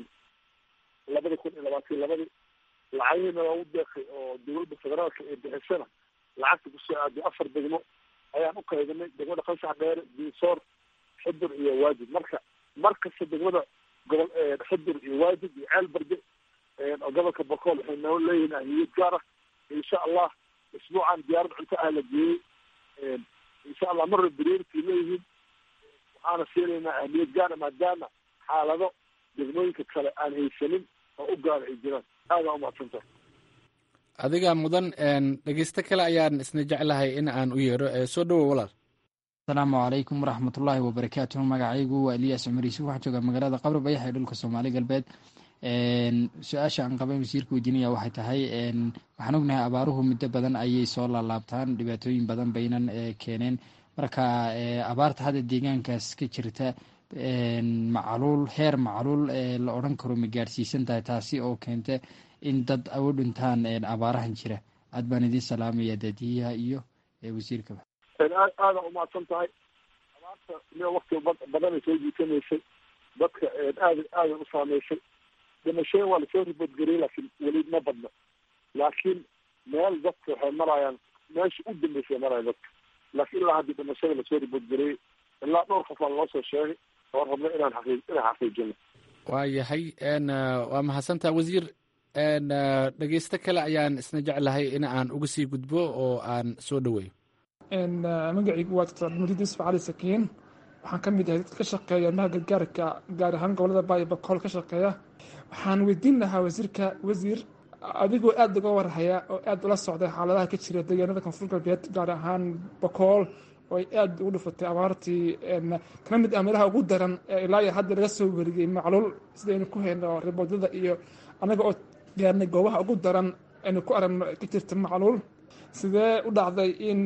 labada kun iyo labaatan labadii lacagihiina loogu deeqay oo dowladda federaalka ee bixisana lacagta kusoo aaday afar degmo ayaan u qaybinay degmada qansax dheere diisoor xudur iyo waajib marka mar kasta degmada gobol xudur iyo waajib iyo ceel barde oo gobolka bakool waxay noo leeyihiin ahmiyad gaar ah insha allah isbuucan diyaarad cunto ah la geeyey insha allah marna priority leeyihiin waxaana siinaynaa ahmiyad gaara maadaama xaalado degmooyinka kale aan haysanin oo u gaara ay jiraan aadaa umahadsantahay adiga mudan dhegeysto kale ayaan isna jeclahay in aan u yeedho soo dhowow walaal asalaamu calaykum waraxmatullaahi wabarakaatuhu magacaygu waa eliyaas cumar yuusuf waxaa jooga magaalada qabri bayax ee dhulka soomaali galbeed su-aasha aan qabay wasiirka weydiinaya waxay tahay waxaan ognahay abaaruhu muddo badan ayay soo laalaabtaan dhibaatooyin badan baynan keeneen marka abaarta hadda deegaankaas ka jirta macluul heer macluul la odhan karo ma gaadhsiisan tahay taasi oo keenta in dad u dhintaan abaarahan jira aad baan idiin salaamaya daadiyaha iyo wasiirkaba aad aada umahadsan tahay abaarta miya wakti badanay soo jiitamaysay dadka aada aada u saameysay dhimashada waa lasoo riboodgariyay laakiin weli ma badna laakiin meel dadka waxay marayaan meesha u dambeysay maraya dadka laakiin ilaa haddii dhimashada lasoo riboodgariyey ilaa dhowr qof aan loo soo sheegay oo rabna inaan xaqii inaan xaqiijino waa yahay waa mahadsantaa wasiir dhegeysto kale ayaan isna jeclahay in aan uga sii gudbo oo aan soo dhoweeyo magacaygu waa doctor abdimajid yusuf cali sakiin waxaan ka mid ahay dadka ka shaqeeya arrimaha gargaarka gaar ahaan gobolada baayo bakool ka shaqeeya waxaan weydiin lahaa wasiirka wasiir adigoo aada uga warhaya oo aada ula socday xaaladaha ka jira deegaanada koonfur galbeed gaar ahaan bakool oo ay aada ugu dhufatay abaartii kana mid ah meelaha ugu daran ee ilaa iyo hadda laga soo weriyey macluul sidaynu ku hayno riboodada iyo annaga oo gaarnay goobaha ugu daran aynu ku aragno ka jirta macluul sidee u dhacday in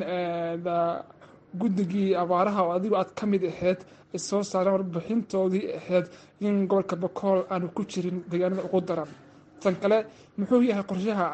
guddigii abaaraha oo adigu aad ka mid ahayd ay soo saareen warbixintoodii ahayd in gobolka bakool aanu ku jirin deegaanada ugu daran tan kale muxuu yahay qorshaha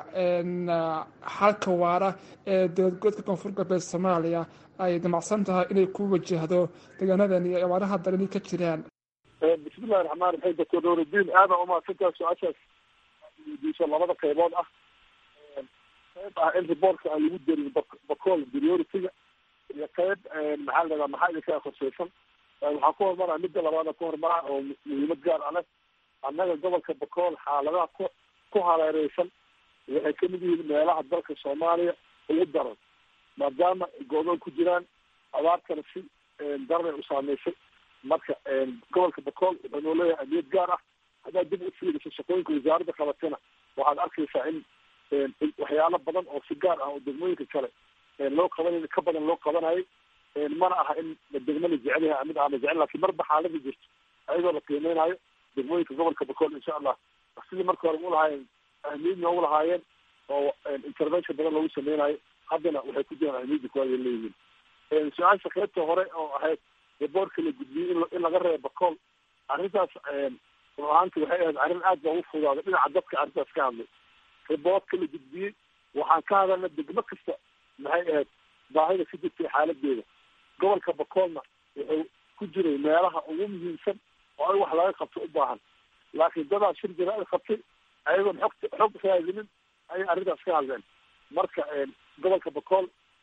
xalka waara ee dowladgoboodka koonfur galbeed soomaaliya ay damacsan tahay inay ku wajahdo deegaanadan iyo abaaraha darani ka jiraan bismillahi raxmaan raxiim doctor nuuridiin aada umahadsantaha su-aashaas weydiiso labada qaybood ah qayb ah in riboortka aan lagu darin bakool priority-ga iyo qayb maxaa la dhahdaa maxaa idinkaa khusaysan waxaa ku hormaraa midda labaada ku hormaraa oo muhiimad gaar ah leh annaga gobolka bakool xaaladaha ku ku hareereysan waxay kamid yihiin meelaha dalka soomaaliya ugu daran maadaama goodoon ku jiraan abaartana si daranay u saameysay marka gobolka bakool wuxuu noo leeyahay amiyad gaar ah haddaad dib u fiiriso shaqooyinka wasaaradda qabatana waxaad arkaysaa in waxyaalo badan oo si gaar ah oo degmooyinka kale loo qabanay ka badan loo qabanayay mana aha in degmo la jecel yahay mid aan la jecel lakin marba xaalada jirto ayadoo la qiimeynayo degmooyinka gobolka bakool insha allah sidii marka hore u lahaayeen ahmiyadna u lahaayeen oo intervention badan loogu sameynayo haddana waxay ku jiraan ahmiyadda kuwaad ay leeyihiin su-aasha qaybta hore oo ahayd reeboortka la gudbiyey in laga reebo bakool arrintaas run ahaanti waxay ahayd arrin aad baa ugu fudaaday dhinaca dadka arrintaas ka hadlay reeboortka la gudbiyey waxaan ka hadalna degmo kasta maxay ahayd baahida ka jirtay xaaladeeda gobolka bakoolna wuxuu ku jiray meelaha ugu muhiimsan oo in wax laga qabto u baahan laakiin dadaa shir jaraa'id qabtay ayagoon xogta xog raadinin ayay arrintaas ka hadleen marka gobolka bakool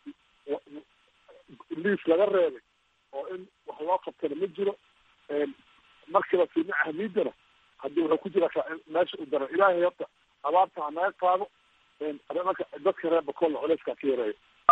liis laga reebay oo in wax loo qabtana ma jiro markiiba fiidna ahmiidana haddii wuxuu ku jira meesha u daran ilaahay horta abaarta ha naga qaado marka dadka reer bakoolna culeyskaa ka yareeyo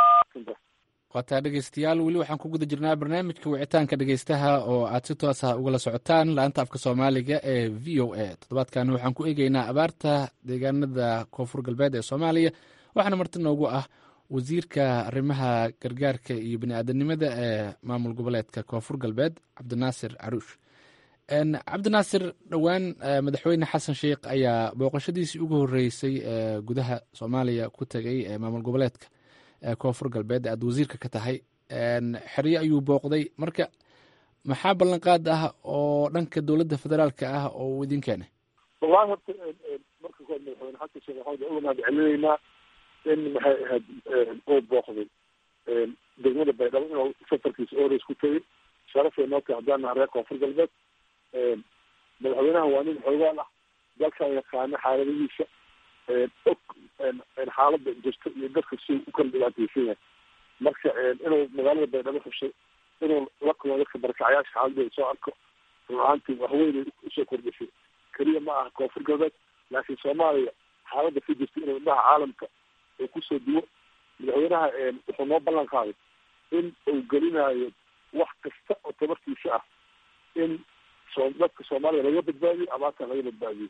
waataa dhegeystayaal weli waxaan ku guda jirnaa barnaamijka wicitaanka dhegeystaha oo aad si toos ah ugala socotaan laanta afka soomaaliga ee v o a toddobaadkan waxaan ku eegeynaa abaarta deegaanada koonfur galbeed ee soomaaliya waxaana marti noogu ah wasiirka arrimaha gargaarka iyo bani-aadanimada ee maamul goboleedka koonfur galbeed cabdinaasir caruush cabdinaasir dhowaan madaxweyne xasan sheikh ayaa booqashadiisii ugu horeysay ee gudaha soomaaliya ku tegay ee maamul goboleedka koonfur galbeed aad wasiirka ka tahay xeryo ayuu booqday marka maxaa ballanqaad ah oo dhanka dowladda federaalka ah oo uu idin keenay wallahi horta marka kood madaxweyne xasan sheekh maxamed uga mahad celinaynaa in maxay ahayd uu booqday degmada baydhabo inuu safarkiisa ores ku tegay sharafay noo tahay haddaan nahay reer koonfur galbeed madaxweynaha waa nin xoogaal ah dalkan yaqaano xaaladihiisa og xaalada jirta iyo dadka si u kala dhibaateysan yahay marka inuu magaalada baydhabo xushay inuu la kulmo dadka barakacayaasha xaaladooda soo arko run ahaantii waxweynay usoo kordhisay keliya ma aha koonfur galbeed laakiin soomaaliya xaalada ka jirta inuu indhaha caalamka uu kusoo duwo madaxweynaha wuxuu noo ballan qaaday in uu gelinayo wax kasta oo tabartiisa ah in so dadka soomaaliya laga badbaadiyo abaartan laga badbaadiyo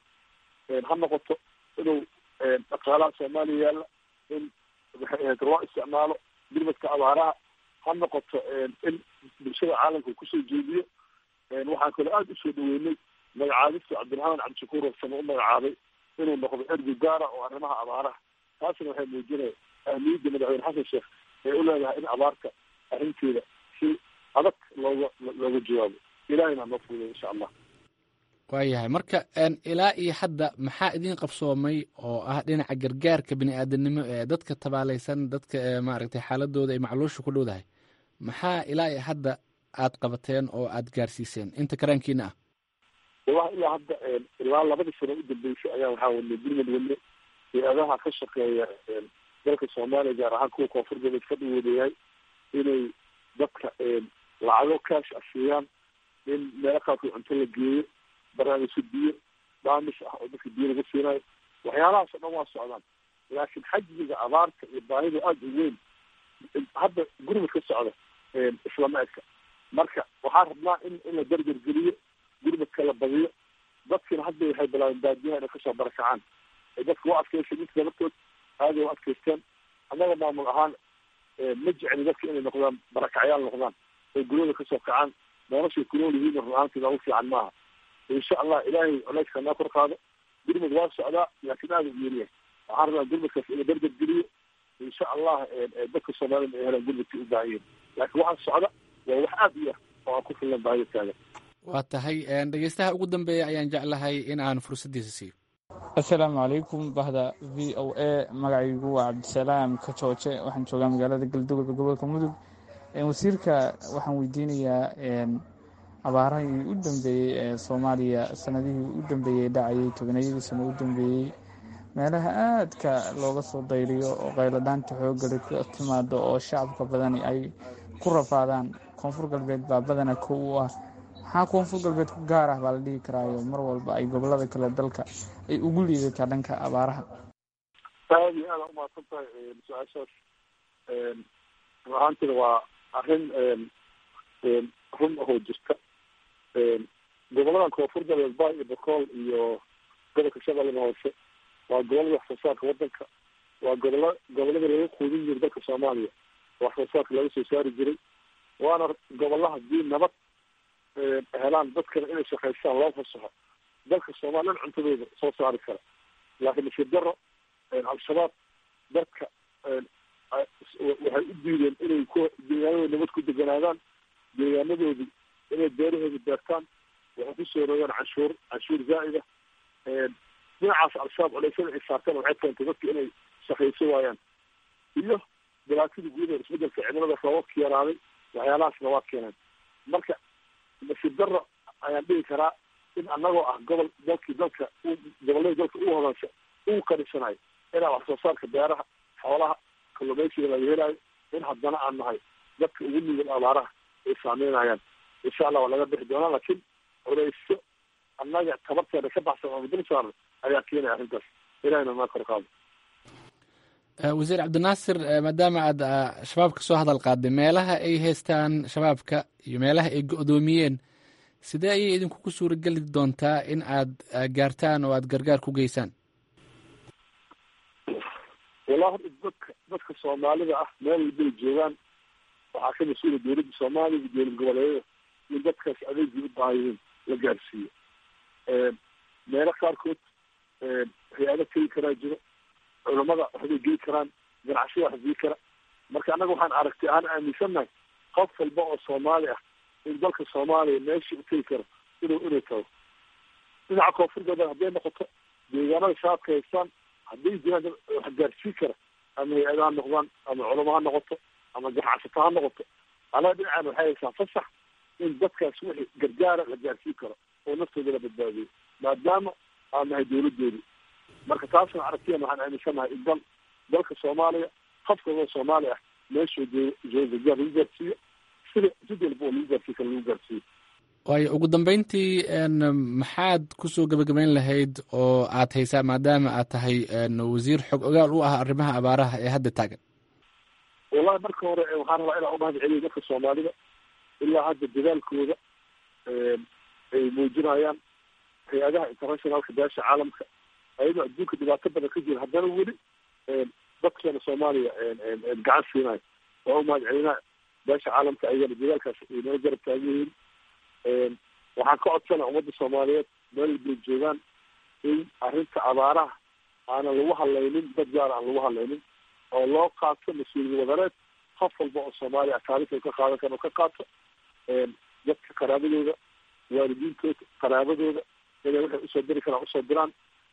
ha noqoto inuu dhaqaalaha soomaaliya yaalla in maxay ahayd loo isticmaalo gurmadka abaaraha ha noqoto in bulshada caalamka uu kusoo jeediyo waxaan kaloo aada usoo dhaweynay magacaabista cabdiraxmaan cabdishakuur warsame u magacaabay inuu noqdo ergi gaara oo arrimaha abaaraha taasina waxay muujinaya ahmiyadda madaxweyne xasan sheekh ee u leedahay in abaarta arrinteeda si adag looga looga jawaabo ilahayna noo fuuday insha allah waayahay marka ilaa iyo hadda maxaa idin qabsoomay oo ah dhinaca gargaarka bini-aadanimo ee dadka tabaalaysan dadka maaragtay xaaladooda ay macluusha ku dhowdahay maxaa ilaa iyo hadda aad qabateen oo aad gaarsiiseen inta karaankiina ah wallahi ilaa hadda ilaa labadii sano u dambeysay ayaa waxaa wadnay gurmad wadne hay-adaha ka shaqeeya dalka soomaaliya gaar ahaan kuwa koonfur galbeed ka dhawoodayahay inay dadka lacago kaash asiiyaan in meelo qaarkood cunto la geeyo barnaamijka biyo dhaamis ah oo dadka biyo laga siinayo waxyaalahaas o dhan waa socdaan laakiin xajmiga abaarta iyo baahida aada u weyn hadda gurmad ka socda islama eka marka waxaan rabnaa in in la dargar geliyo gurmadka la badiyo dadkina hadda waxay bilaabeen baadiyaha inay kasoo barakacaan dadka u adkeysay inta dabartood aaday u adkeysteen annaga maamul ahaan ma jecli dadka inay noqdaan barakacyaal noqdaan oo guryada kasoo kacaan noloshay kunool yihiin run ahaantii noogu fiican maaha insha allah ilaahay culeyska noo kor qaado gurmad waa socdaa laakiin aada u yeeriyahay waxaan rabaa gurmadkaas inuu dargar geliyo insha allah dadka soomaalida ay helaan gurmadkii u baahan yihin laakiin waxaa socda waa wax aada u yah oo aan ku filan baahida taagan waa tahay dhegeystaha ugu dambeeya ayaan jeclahay in aan fursaddiisa siiyo assalaamu calaykum bahda v o a magacaygu waa cabdisalaam kajooje waxaan joogaa magaalada galdugob ee gobolka mudug wasiirka waxaan weydiinayaa abaarahii u dambeeyey ee soomaaliya sanadihii u dambeeyey dhacayay tobanayadii sano u dambeeyey meelaha aadka looga soo dayriyo oo qayladhaanta xooggali ka timaado oo shacabka badani ay ku rafaadaan koonfur galbeed baa badana kow u ah maxaa koonfur galbeed ku gaar ah baa la dhihi karaayo mar walba ay gobolada kale dalka ay ugu liidataa dhanka abaaraha aada iyo aada umahadsan tahay su-aashaas run ahaantina waa arrin run ahoo jirta goboladan koonfur galbeed ba iyo bakool iyo gobolka shabeellada hoose waa gobolada wax soo saarka wadanka waa gobola gobolada laga quudin jiray dalka soomaaliya wax soo saarka laga soo saari jiray waana gobolaha hadii nabad helaan dadkana inay shaqaystaan loo fasaxo dalka soomaaliyan cuntadooda soo saari kara laakiin nasiib daro al-shabaab dadka waxay u diideen inay ku deegaanadooda nabad ku deganaadaan deegaanadoodii inay beerahooda beertaan waxay kusoo rogaan canshuur canshuur zaa'ida dhinacaas al-shabaab culeysyada ay saarteen waxay keentay dadka inay shaqayso waayaan iyo dhibaatadii gudaheeda isbedelka cimilada roobabka yaraaday waxyaalahaasna waa keeneen marka nasiib daro ayaan dhihi karaa in annagoo ah gobol dalkii dalka gobollada dalka u hodansa uu kadhisanayo inaa wax soo saarka beeraha xoolaha kalluumaysiga laga helayo in haddana aan nahay dadka ugu nugul abaaraha ay saameynayaan insha allah waa laga bixi doonaa laakiin culeysyo annaga tabarteeda ka baxsan oo dul saaran ayaa keenaya arrintaas ilahina maa kor qaado wasiir cabdinaasir maadaama aad shabaabka soo hadal qaaday meelaha ay haystaan shabaabka iyo meelaha ay go-doomiyeen sidee ayay idinkuku suurageli doontaa in aad gaartaan oo aad gargaar ku geysaan wallahi horta dadka dadka soomaalida ah meel walbay joogaan waxaa ka mas-uula dowladda soomaaliya iyo dowlad goboleedyada in dadkaas adeegii u baahan yihiin la gaarsiiyo meelo qaarkood hay-ado tegi karaa jiro culamada waxbay gei karaan ganacsiyada wax gei kara marka annaga waxaan aragtay aan aaminsannahay qof walba oo soomaali ah in dalka soomaaliya meeshii u tegi karo inuu inay tago dhinaca koonfurgeeda hadday noqoto deegaanada shabaabka haystaan hadday jiraan wax gaarsii kara ama hay-ada ha noqdaan ama culamo ha noqoto ama ganacsato ha noqoto annaga dhinacaan waxay haysaan fasax in dadkaas wixii gargaara la gaarsii karo oo naftooda la badbaadiyo maadaama aan nahay dowladoodi marka taasna aragtiyan waxaan aaminsanahay in dal dalka soomaaliya qof kaloo soomaali ah meeshuu joogo gargaar lagu gaarsiiyo sida sid walba oo lagu gaarsii karo lagu gaarsiiyo waayo ugu dambeyntii maxaad kusoo gebagabeyn lahayd oo aad haysaa maadaama aad tahay wasiir xog ogaal u ah arrimaha abaaraha ee hadda taagan wallahi marka hore waxaan rabaa inaan umahad celiyo dadka soomaalida ilaa hadda dadaalkooda ay muujinayaan hay-adaha internationalka beesha caalamka ayadoo adduunka dhibaato badan ka jira haddana weli dadkeena soomaaliya gacan siinayo waa umahad celinaa beesha caalamka ayagana dadaalkaas ay nala garab taagan yihiin waxaan ka codsana ummadda soomaaliyeed meel walbay joogaan in arrinta abaaraha aanan lagu hadlaynin dad gaar aan lagu hadlaynin oo loo qaato mas-uuliyad wadareed qof walba oo soomaaliya taariikha ka qaadan karo ka qaato dadka qaraabadooda waalidiintooda qaraabadooda inay waxay usoo diri karaan usoo diraan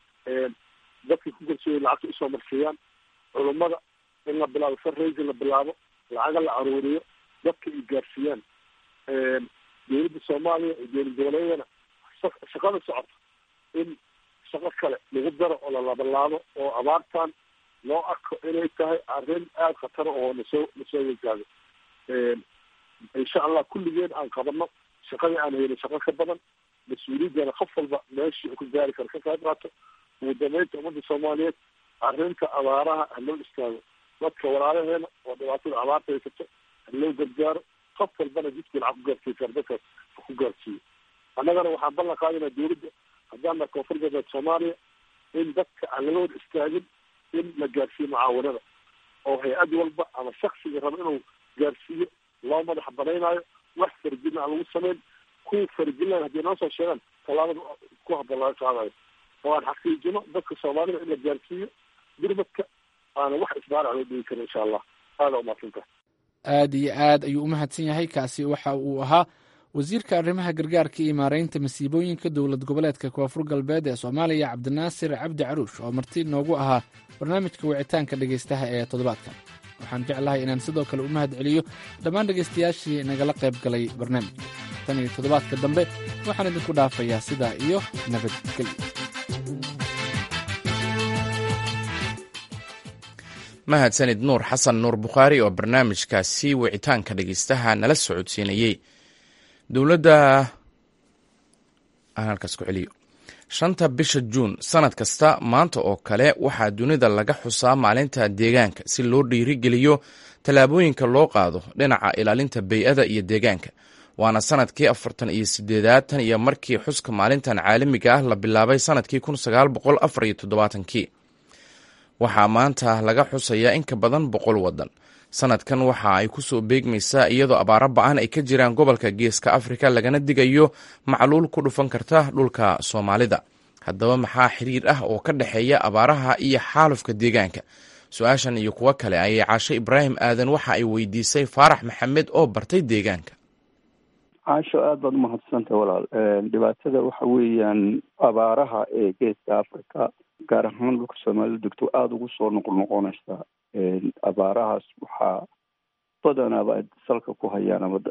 dadkii ku garsooya lacagta usoo marsiiyaan culummada in la bilaabo fundraising la bilaabo lacaga la aruuriyo dadka ay gaarsiiyaan dowladda soomaaliya iyo dowlad goboleedyadana shaqada socoto in shaqo kale lagu daro oo la labalaabo oo abaartan loo arko inay tahay arrin aada khatara oo nasoo nasoo wajahdo insha allah kulligeen aan qabano shaqadii aan helin shaqo ka badan mas-uuliyaddana qof walba meeshii ku gaari karo ka qayb qaato ugu dambeynta ummadda soomaaliyeed arrinta abaaraha haloo istaago dadka walaalaheena oo dhibaatada abaarta haysato haloo gargaaro qof walbana jidkii lacag ku gaarsiin karo dadkaas ku gaarsiiyo annagana waxaan ballan qaadinaa dowladda haddaan nahay koonfur galbeed soomaaliya in dadka aan laga wada istaagin in la gaarsiiyo mucaawanada oo hay-ad walba ama shaksiga raba inuu gaarsiiyo loo madax banaynaayo wax farjina aan lagu samayn kuwa farjinaya haddii noo soo sheegaan tallaabada ku habboon laga qaadayo oo aan xaqiijino dadka soomaalida in la gaarsiiyo gurmadka aana wax isbaarac loo dhigi karin insha allah aada umaadsanta aad iyo aad ayuu u mahadsan yahay kaasi waxa uu ahaa wasiirka arrimaha gargaarka iyo maareynta masiibooyinka dowlad goboleedka koonfur galbeed ee soomaaliya cabdinaasir cabdi caruush oo marti noogu ahaa barnaamijka wicitaanka dhegaystaha ee toddobaadkan waxaan jeclahay inaan sidoo kale u mahad celiyo dhammaan dhegaystayaashii nagala qayb galay barnaamijka tan iyo toddobaadka dambe waxaan idinku dhaafayaa sidaa iyo nabadgelyo mahadsanid nuur xasan nuur bukhaari oo barnaamijkaasi wicitaanka dhegeystaha nala socodsiinayey dowladda aan halkaas ku celiyo shanta bisha juun sanad kasta maanta oo kale waxaa dunida laga xusaa maalinta deegaanka si loo dhiirigeliyo tallaabooyinka loo qaado dhinaca ilaalinta bey-ada iyo deegaanka waana sanadkii afartan iyo sideedaad tan iyo markii xuska maalintan caalamiga ah la bilaabay sanadkii kun sagaal boqol afar iyo toddobaatankii waxaa maanta laga xusayaa in ka badan boqol waddan sanadkan waxa ay ku soo beegmaysaa iyadoo abaaro ba-an ay ka jiraan gobolka geeska afrika lagana digayo macluul ku dhufan karta dhulka soomaalida haddaba maxaa xiriir ah oo ka dhexeeya abaaraha iyo xaalufka deegaanka su-aashan iyo kuwo kale ayay caasho ibraahim aadan waxa ay weydiisay faarax maxamed oo bartay deegaanka caasho aada baad umahadsantah walaal dhibaatada waxa weeyaan abaaraha ee geeska africa gaar ahaan dhulka soomaalida degto aada ugu soo noqnoqonaysa abaarahaas waxaa badanaaba ay salka ku hayaan ama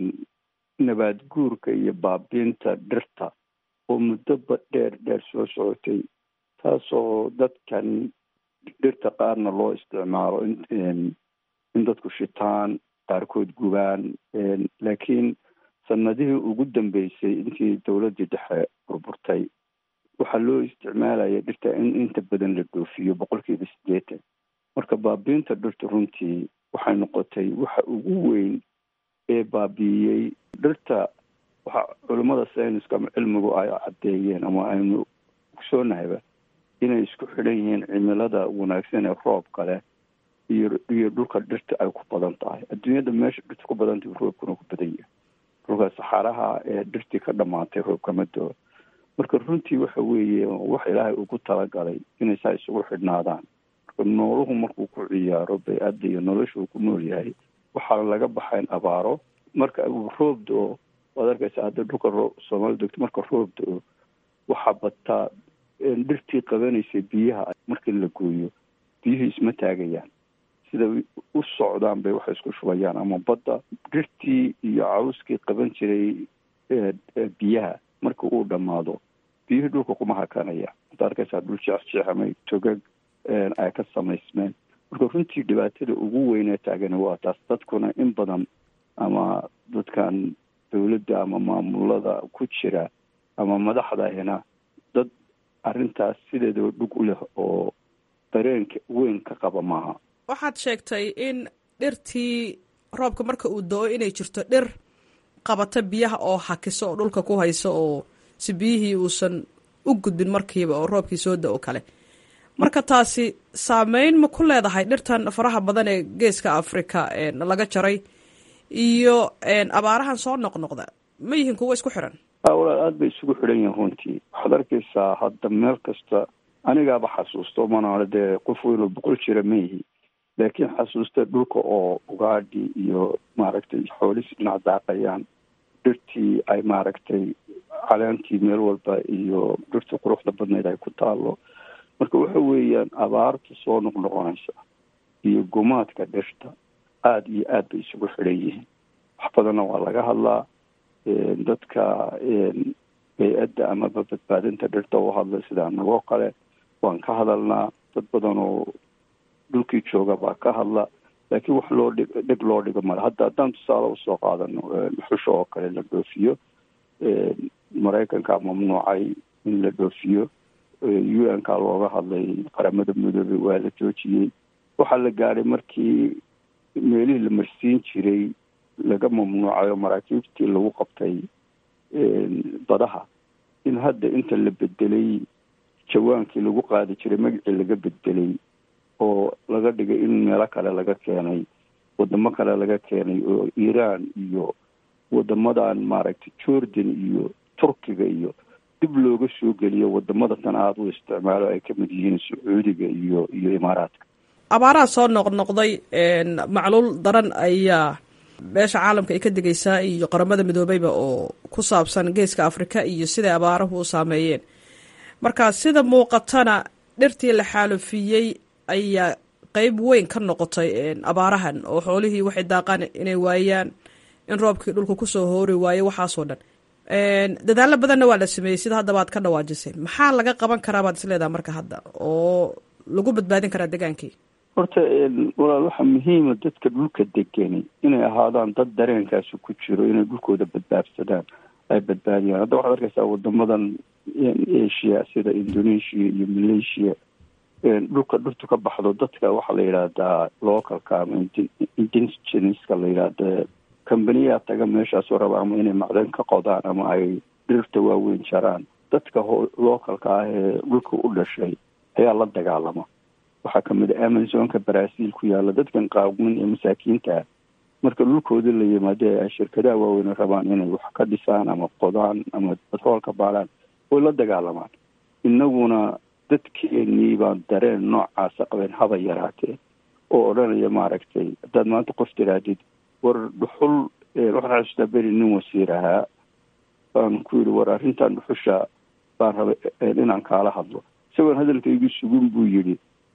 nabaad guurka iyo baabiinta dhirta oo muddoba dheer dheer soo socotay taasoo dadkan dhirta qaarna loo isticmaalo in dadku shitaan qaarkood gubaan laakiin sanadihii ugu dambeysay intii dowladdii dhexe burburtay waxaa loo isticmaalaya dhirta in inta badan la dhoofiyo boqolkiiba siddeetan marka baabiinta dhirta runtii waxay noqotay waxa ugu weyn ee baabiiyey dhirta waxa culimmada sayniska ama cilmigu ay caddeeyeen ama aynu ogsoognahayba inay isku xidhan yihiin cimilada wanaagsan ee roobka leh iyo iyo dhulka dhirta ay ku badan tahay adduunyada meesha dhirta ku badan tahay roobkuna ku badan yahay dhulka saxaaraha ee dhirtii ka dhamaatay roobkama doo marka runtii waxa weeye wax ilaahay ugu talagalay inay saa isugu xidhnaadaan marka nooluhu markuu ku ciyaaro bay-adda iyo nolosha uu ku nool yahay waxaa laga baxayn abaaro marka uu roob do-o waad arkaysa hadda dhulka roo soomaalida degto marka roob do-o waxaa bataa dhirtii qabanaysay biyaha markii la gooyo biyuhu isma taagayaan sida u socdaan bay waxay isku shubayaan ama badda dhirtii iyo cawskii qaban jiray biyaha marka uu dhammaado biyuhii dhulka kuma hakanaya ad arkaysaa dhul jeexjeexamay togag ay ka samaysmeen marka runtii dhibaatada ugu weynee taagani waa taas dadkuna in badan ama dadkan dowladda ama maamulada ku jira ama madaxdahina dad arrintaas sideedaba dhug u leh oo dareenka weyn ka qaba maaha waxaad sheegtay in dhirtii roobka marka uu do-o inay jirto dhir qabata biyaha oo hakiso oo dhulka ku hayso oo si biyihii uusan u gudbin markiiba oo roobkii soo da-o kale marka taasi saameyn ma ku leedahay dhirtan faraha badan ee geeska africa laga jaray iyo abaarahan soo noqnoqda ma yihiin kuwo isku xiran walaal aada bay isugu xidhan yihiin runtii waxaad arkaysaa hadda meel kasta anigaaba xasuusto manaale dee qof weynoo boqol jira ma yihi laakiin xasuusta dhulka oo ugaadhi iyo maaragtay xoolisi dhinac daaqayaan dhirtii ay maaragtay caleentii meel walba iyo dhirtii quruxda badnayd ay ku taalo marka waxa weeyaan abaarta soo noqnoqonaysa iyo gumaadka dhirta aada iyo aad bay isugu xidhan yihiin wax badanna waa laga hadlaa dadka bay-adda amaba badbaadinta dhirta u hadla sida anagoo kale waan ka hadalnaa dad badan oo dhulkii jooga baa ka hadla laakiin wax loo dhig dhig loo dhigo male hadda haddaan tusaale usoo qaadano xusha oo kale la dhoofiyo maraykanka mamnuucay in la dhoofiyo u n ka looga hadlay qaramada midoobey waa la joojiyey waxaa la gaadhay markii meelihii la marsiin jiray laga mamnuucay oo maraakiibtii lagu qabtay badaha in hadda inta la bedelay jawaankii lagu qaadi jiray magacii laga bedelay oo laga dhigay in meelo kale laga keenay wadamo kale laga keenay oo iiraan iyo wadamadan maaragtay jordan iyo turkiga iyo dib looga soo geliyo wadamada tan aada u isticmaalo ay ka mid yihiin sacuudiga iyo iyo imaaraadka abaaraha soo noqnoqday macluul daran ayaa beesha caalamka ay ka digaysaa iyo qaramada midoobeyba oo ku saabsan geeska afrika iyo siday abaaruhu u saameeyeen marka sida muuqatana dhirtii la xaalufiyey ayaa qeyb weyn ka noqotay abaarahan oo xoolihii waxay daaqaan inay waayaan in roobkii dhulka kusoo hoori waayo waxaasoo dhan dadaalo badanna waa la sameeyey sida haddaba ad ka dhawaajisay maxaa laga qaban karaa baad isleedaha marka hadda oo lagu badbaadin karaa degaankii horta walaal waxaa muhiima dadka dhulka degani inay ahaadaan dad dareenkaasi ku jiro inay dhulkooda badbaadsadaan ay badbaadiyaan hadda waxaad arkaysaa wadamadan asia sida indonesia iyo malaysia dhulka dhirtu ka baxdo dadka waxaa la yidhaahdaa localka ama indigenska la yidhaahda combaniyaa taga meeshaasoo raba ama inay macdan ka qodaan ama ay dhirta waaweyn jaraan dadka localka ah ee dhulka u dhashay ayaa la dagaalama waxaa kamid a amazonka brazil ku yaalla dadkan qaawmin ee masaakiinta ah marka dhulkooda la yimaado ay shirkadaha waaweyn rabaan inay wax ka dhisaan ama qodaan ama batroolka baaraan way la dagaalamaan innaguna dadkeenii baan dareen noocaasa qabeen haba yaraatee oo odhanaya maaragtay haddaad maanta qof tiraadid war dhuxul waxaan xasuustaa beri nin wasiir ahaa baan ku yidhi war arrintan dhuxusha baan rabay inaan kaala hadlo isagoon hadalkaygu sugin buu yidhi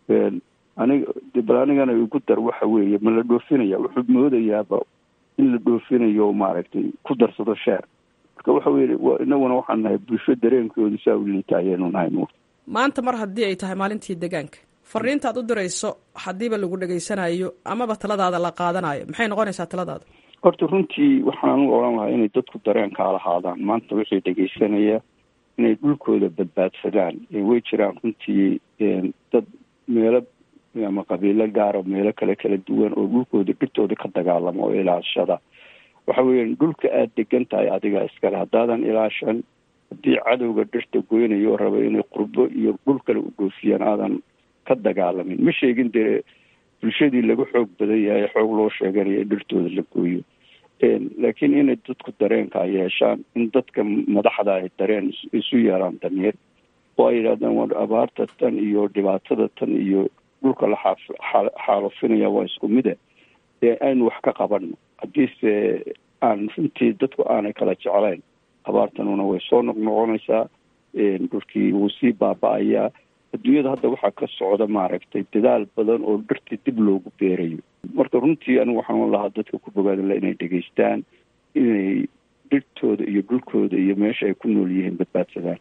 aniga bal anigana igu dar waxa weeye ma la dhoofinaya wuxuu moodayaaba in la dhoofinayo maaragtay ku darsado sheer marka waxa weye inaguna waxaan nahay bulsho dareenkoodu saa u liita ayaanu nahay nuur maanta mar haddii ay tahay maalintii deegaanka fariintaad u dirayso haddiiba lagu dhegaysanayo amaba taladaada la qaadanayo maxay noqonaysaa taladaada horta runtii waxaan u odhan lahaa inay dadku dareenkaa lahaadaan maanta wixii dhegaysanaya inay dhulkooda badbaadsadaan way jiraan runtii dad meelo ama qabiilo gaara meelo kale kala duwan oo dhulkooda dhirtooda ka dagaalama oo ilaashada waxa weeyaan dhulka aada degan tahay adiga iskale haddaadan ilaashan haddii cadowga dhirta goynayo oo raba inay qurbo iyo dhul kale u dhoofiyaan aadan ka dagaalamin ma sheegin dee bulshadii laga xoog badan yahay xoog loo sheeganayo in dhirtooda la gooyo laakiin inay dadku dareenka yeeshaan in dadka madaxda ay dareen isu yeelaan dameer oo ay yidhahdaan waa abaarta tan iyo dhibaatada tan iyo dhulka la xaalufinaya waa isku mida ee aynu wax ka qabanno haddiise aan runtii dadku aanay kala jeclayn abaartanuna way soo noqnoqonaysaa dhulkii wuu sii baaba-ayaa adduunyada hadda waxaa ka socda maaragtay dadaal badan oo dhirtii dib loogu beerayo marka runtii anigu waxaan lahaa dadka ku bogaadala inay dhegaystaan inay dhirtooda iyo dhulkooda iyo meesha ay ku nool yihiin badbaadsadaan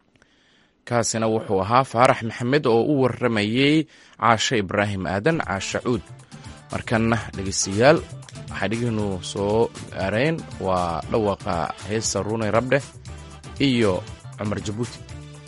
kaasina wuxuu ahaa faarax maxamed oo u warramayey caashe ibraahim aadan caashe cuud markanna dhegeystayaal waxaa dhegihinu soo gaareen waa dhawaaqa heesa runay rabdheh iyo cumar jabuuti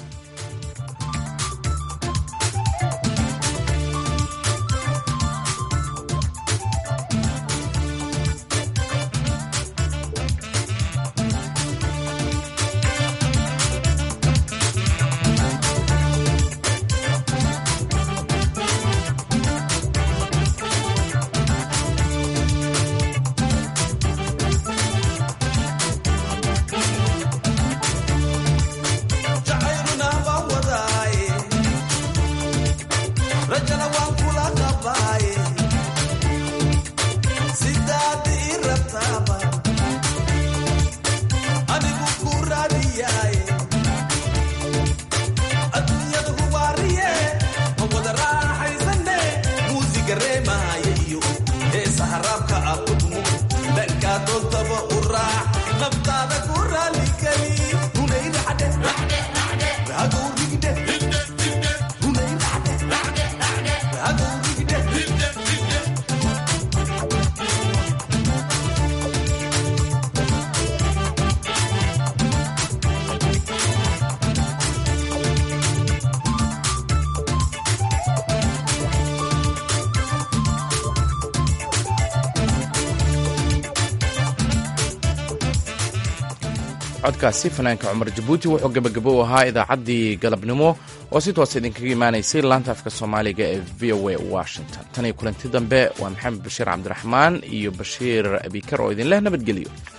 codkaasi fanaanka cumar jabuuti wuxuu gebagabo u ahaa idaacaddii galabnimo oo si toos idinkaga imaanaysay laanta afka soomaaliga ee v o a washington tan iyo kulanti dambe waa maxamed bashiir cabdiraxmaan iyo bashiir abikar oo idin leh nabadgelyo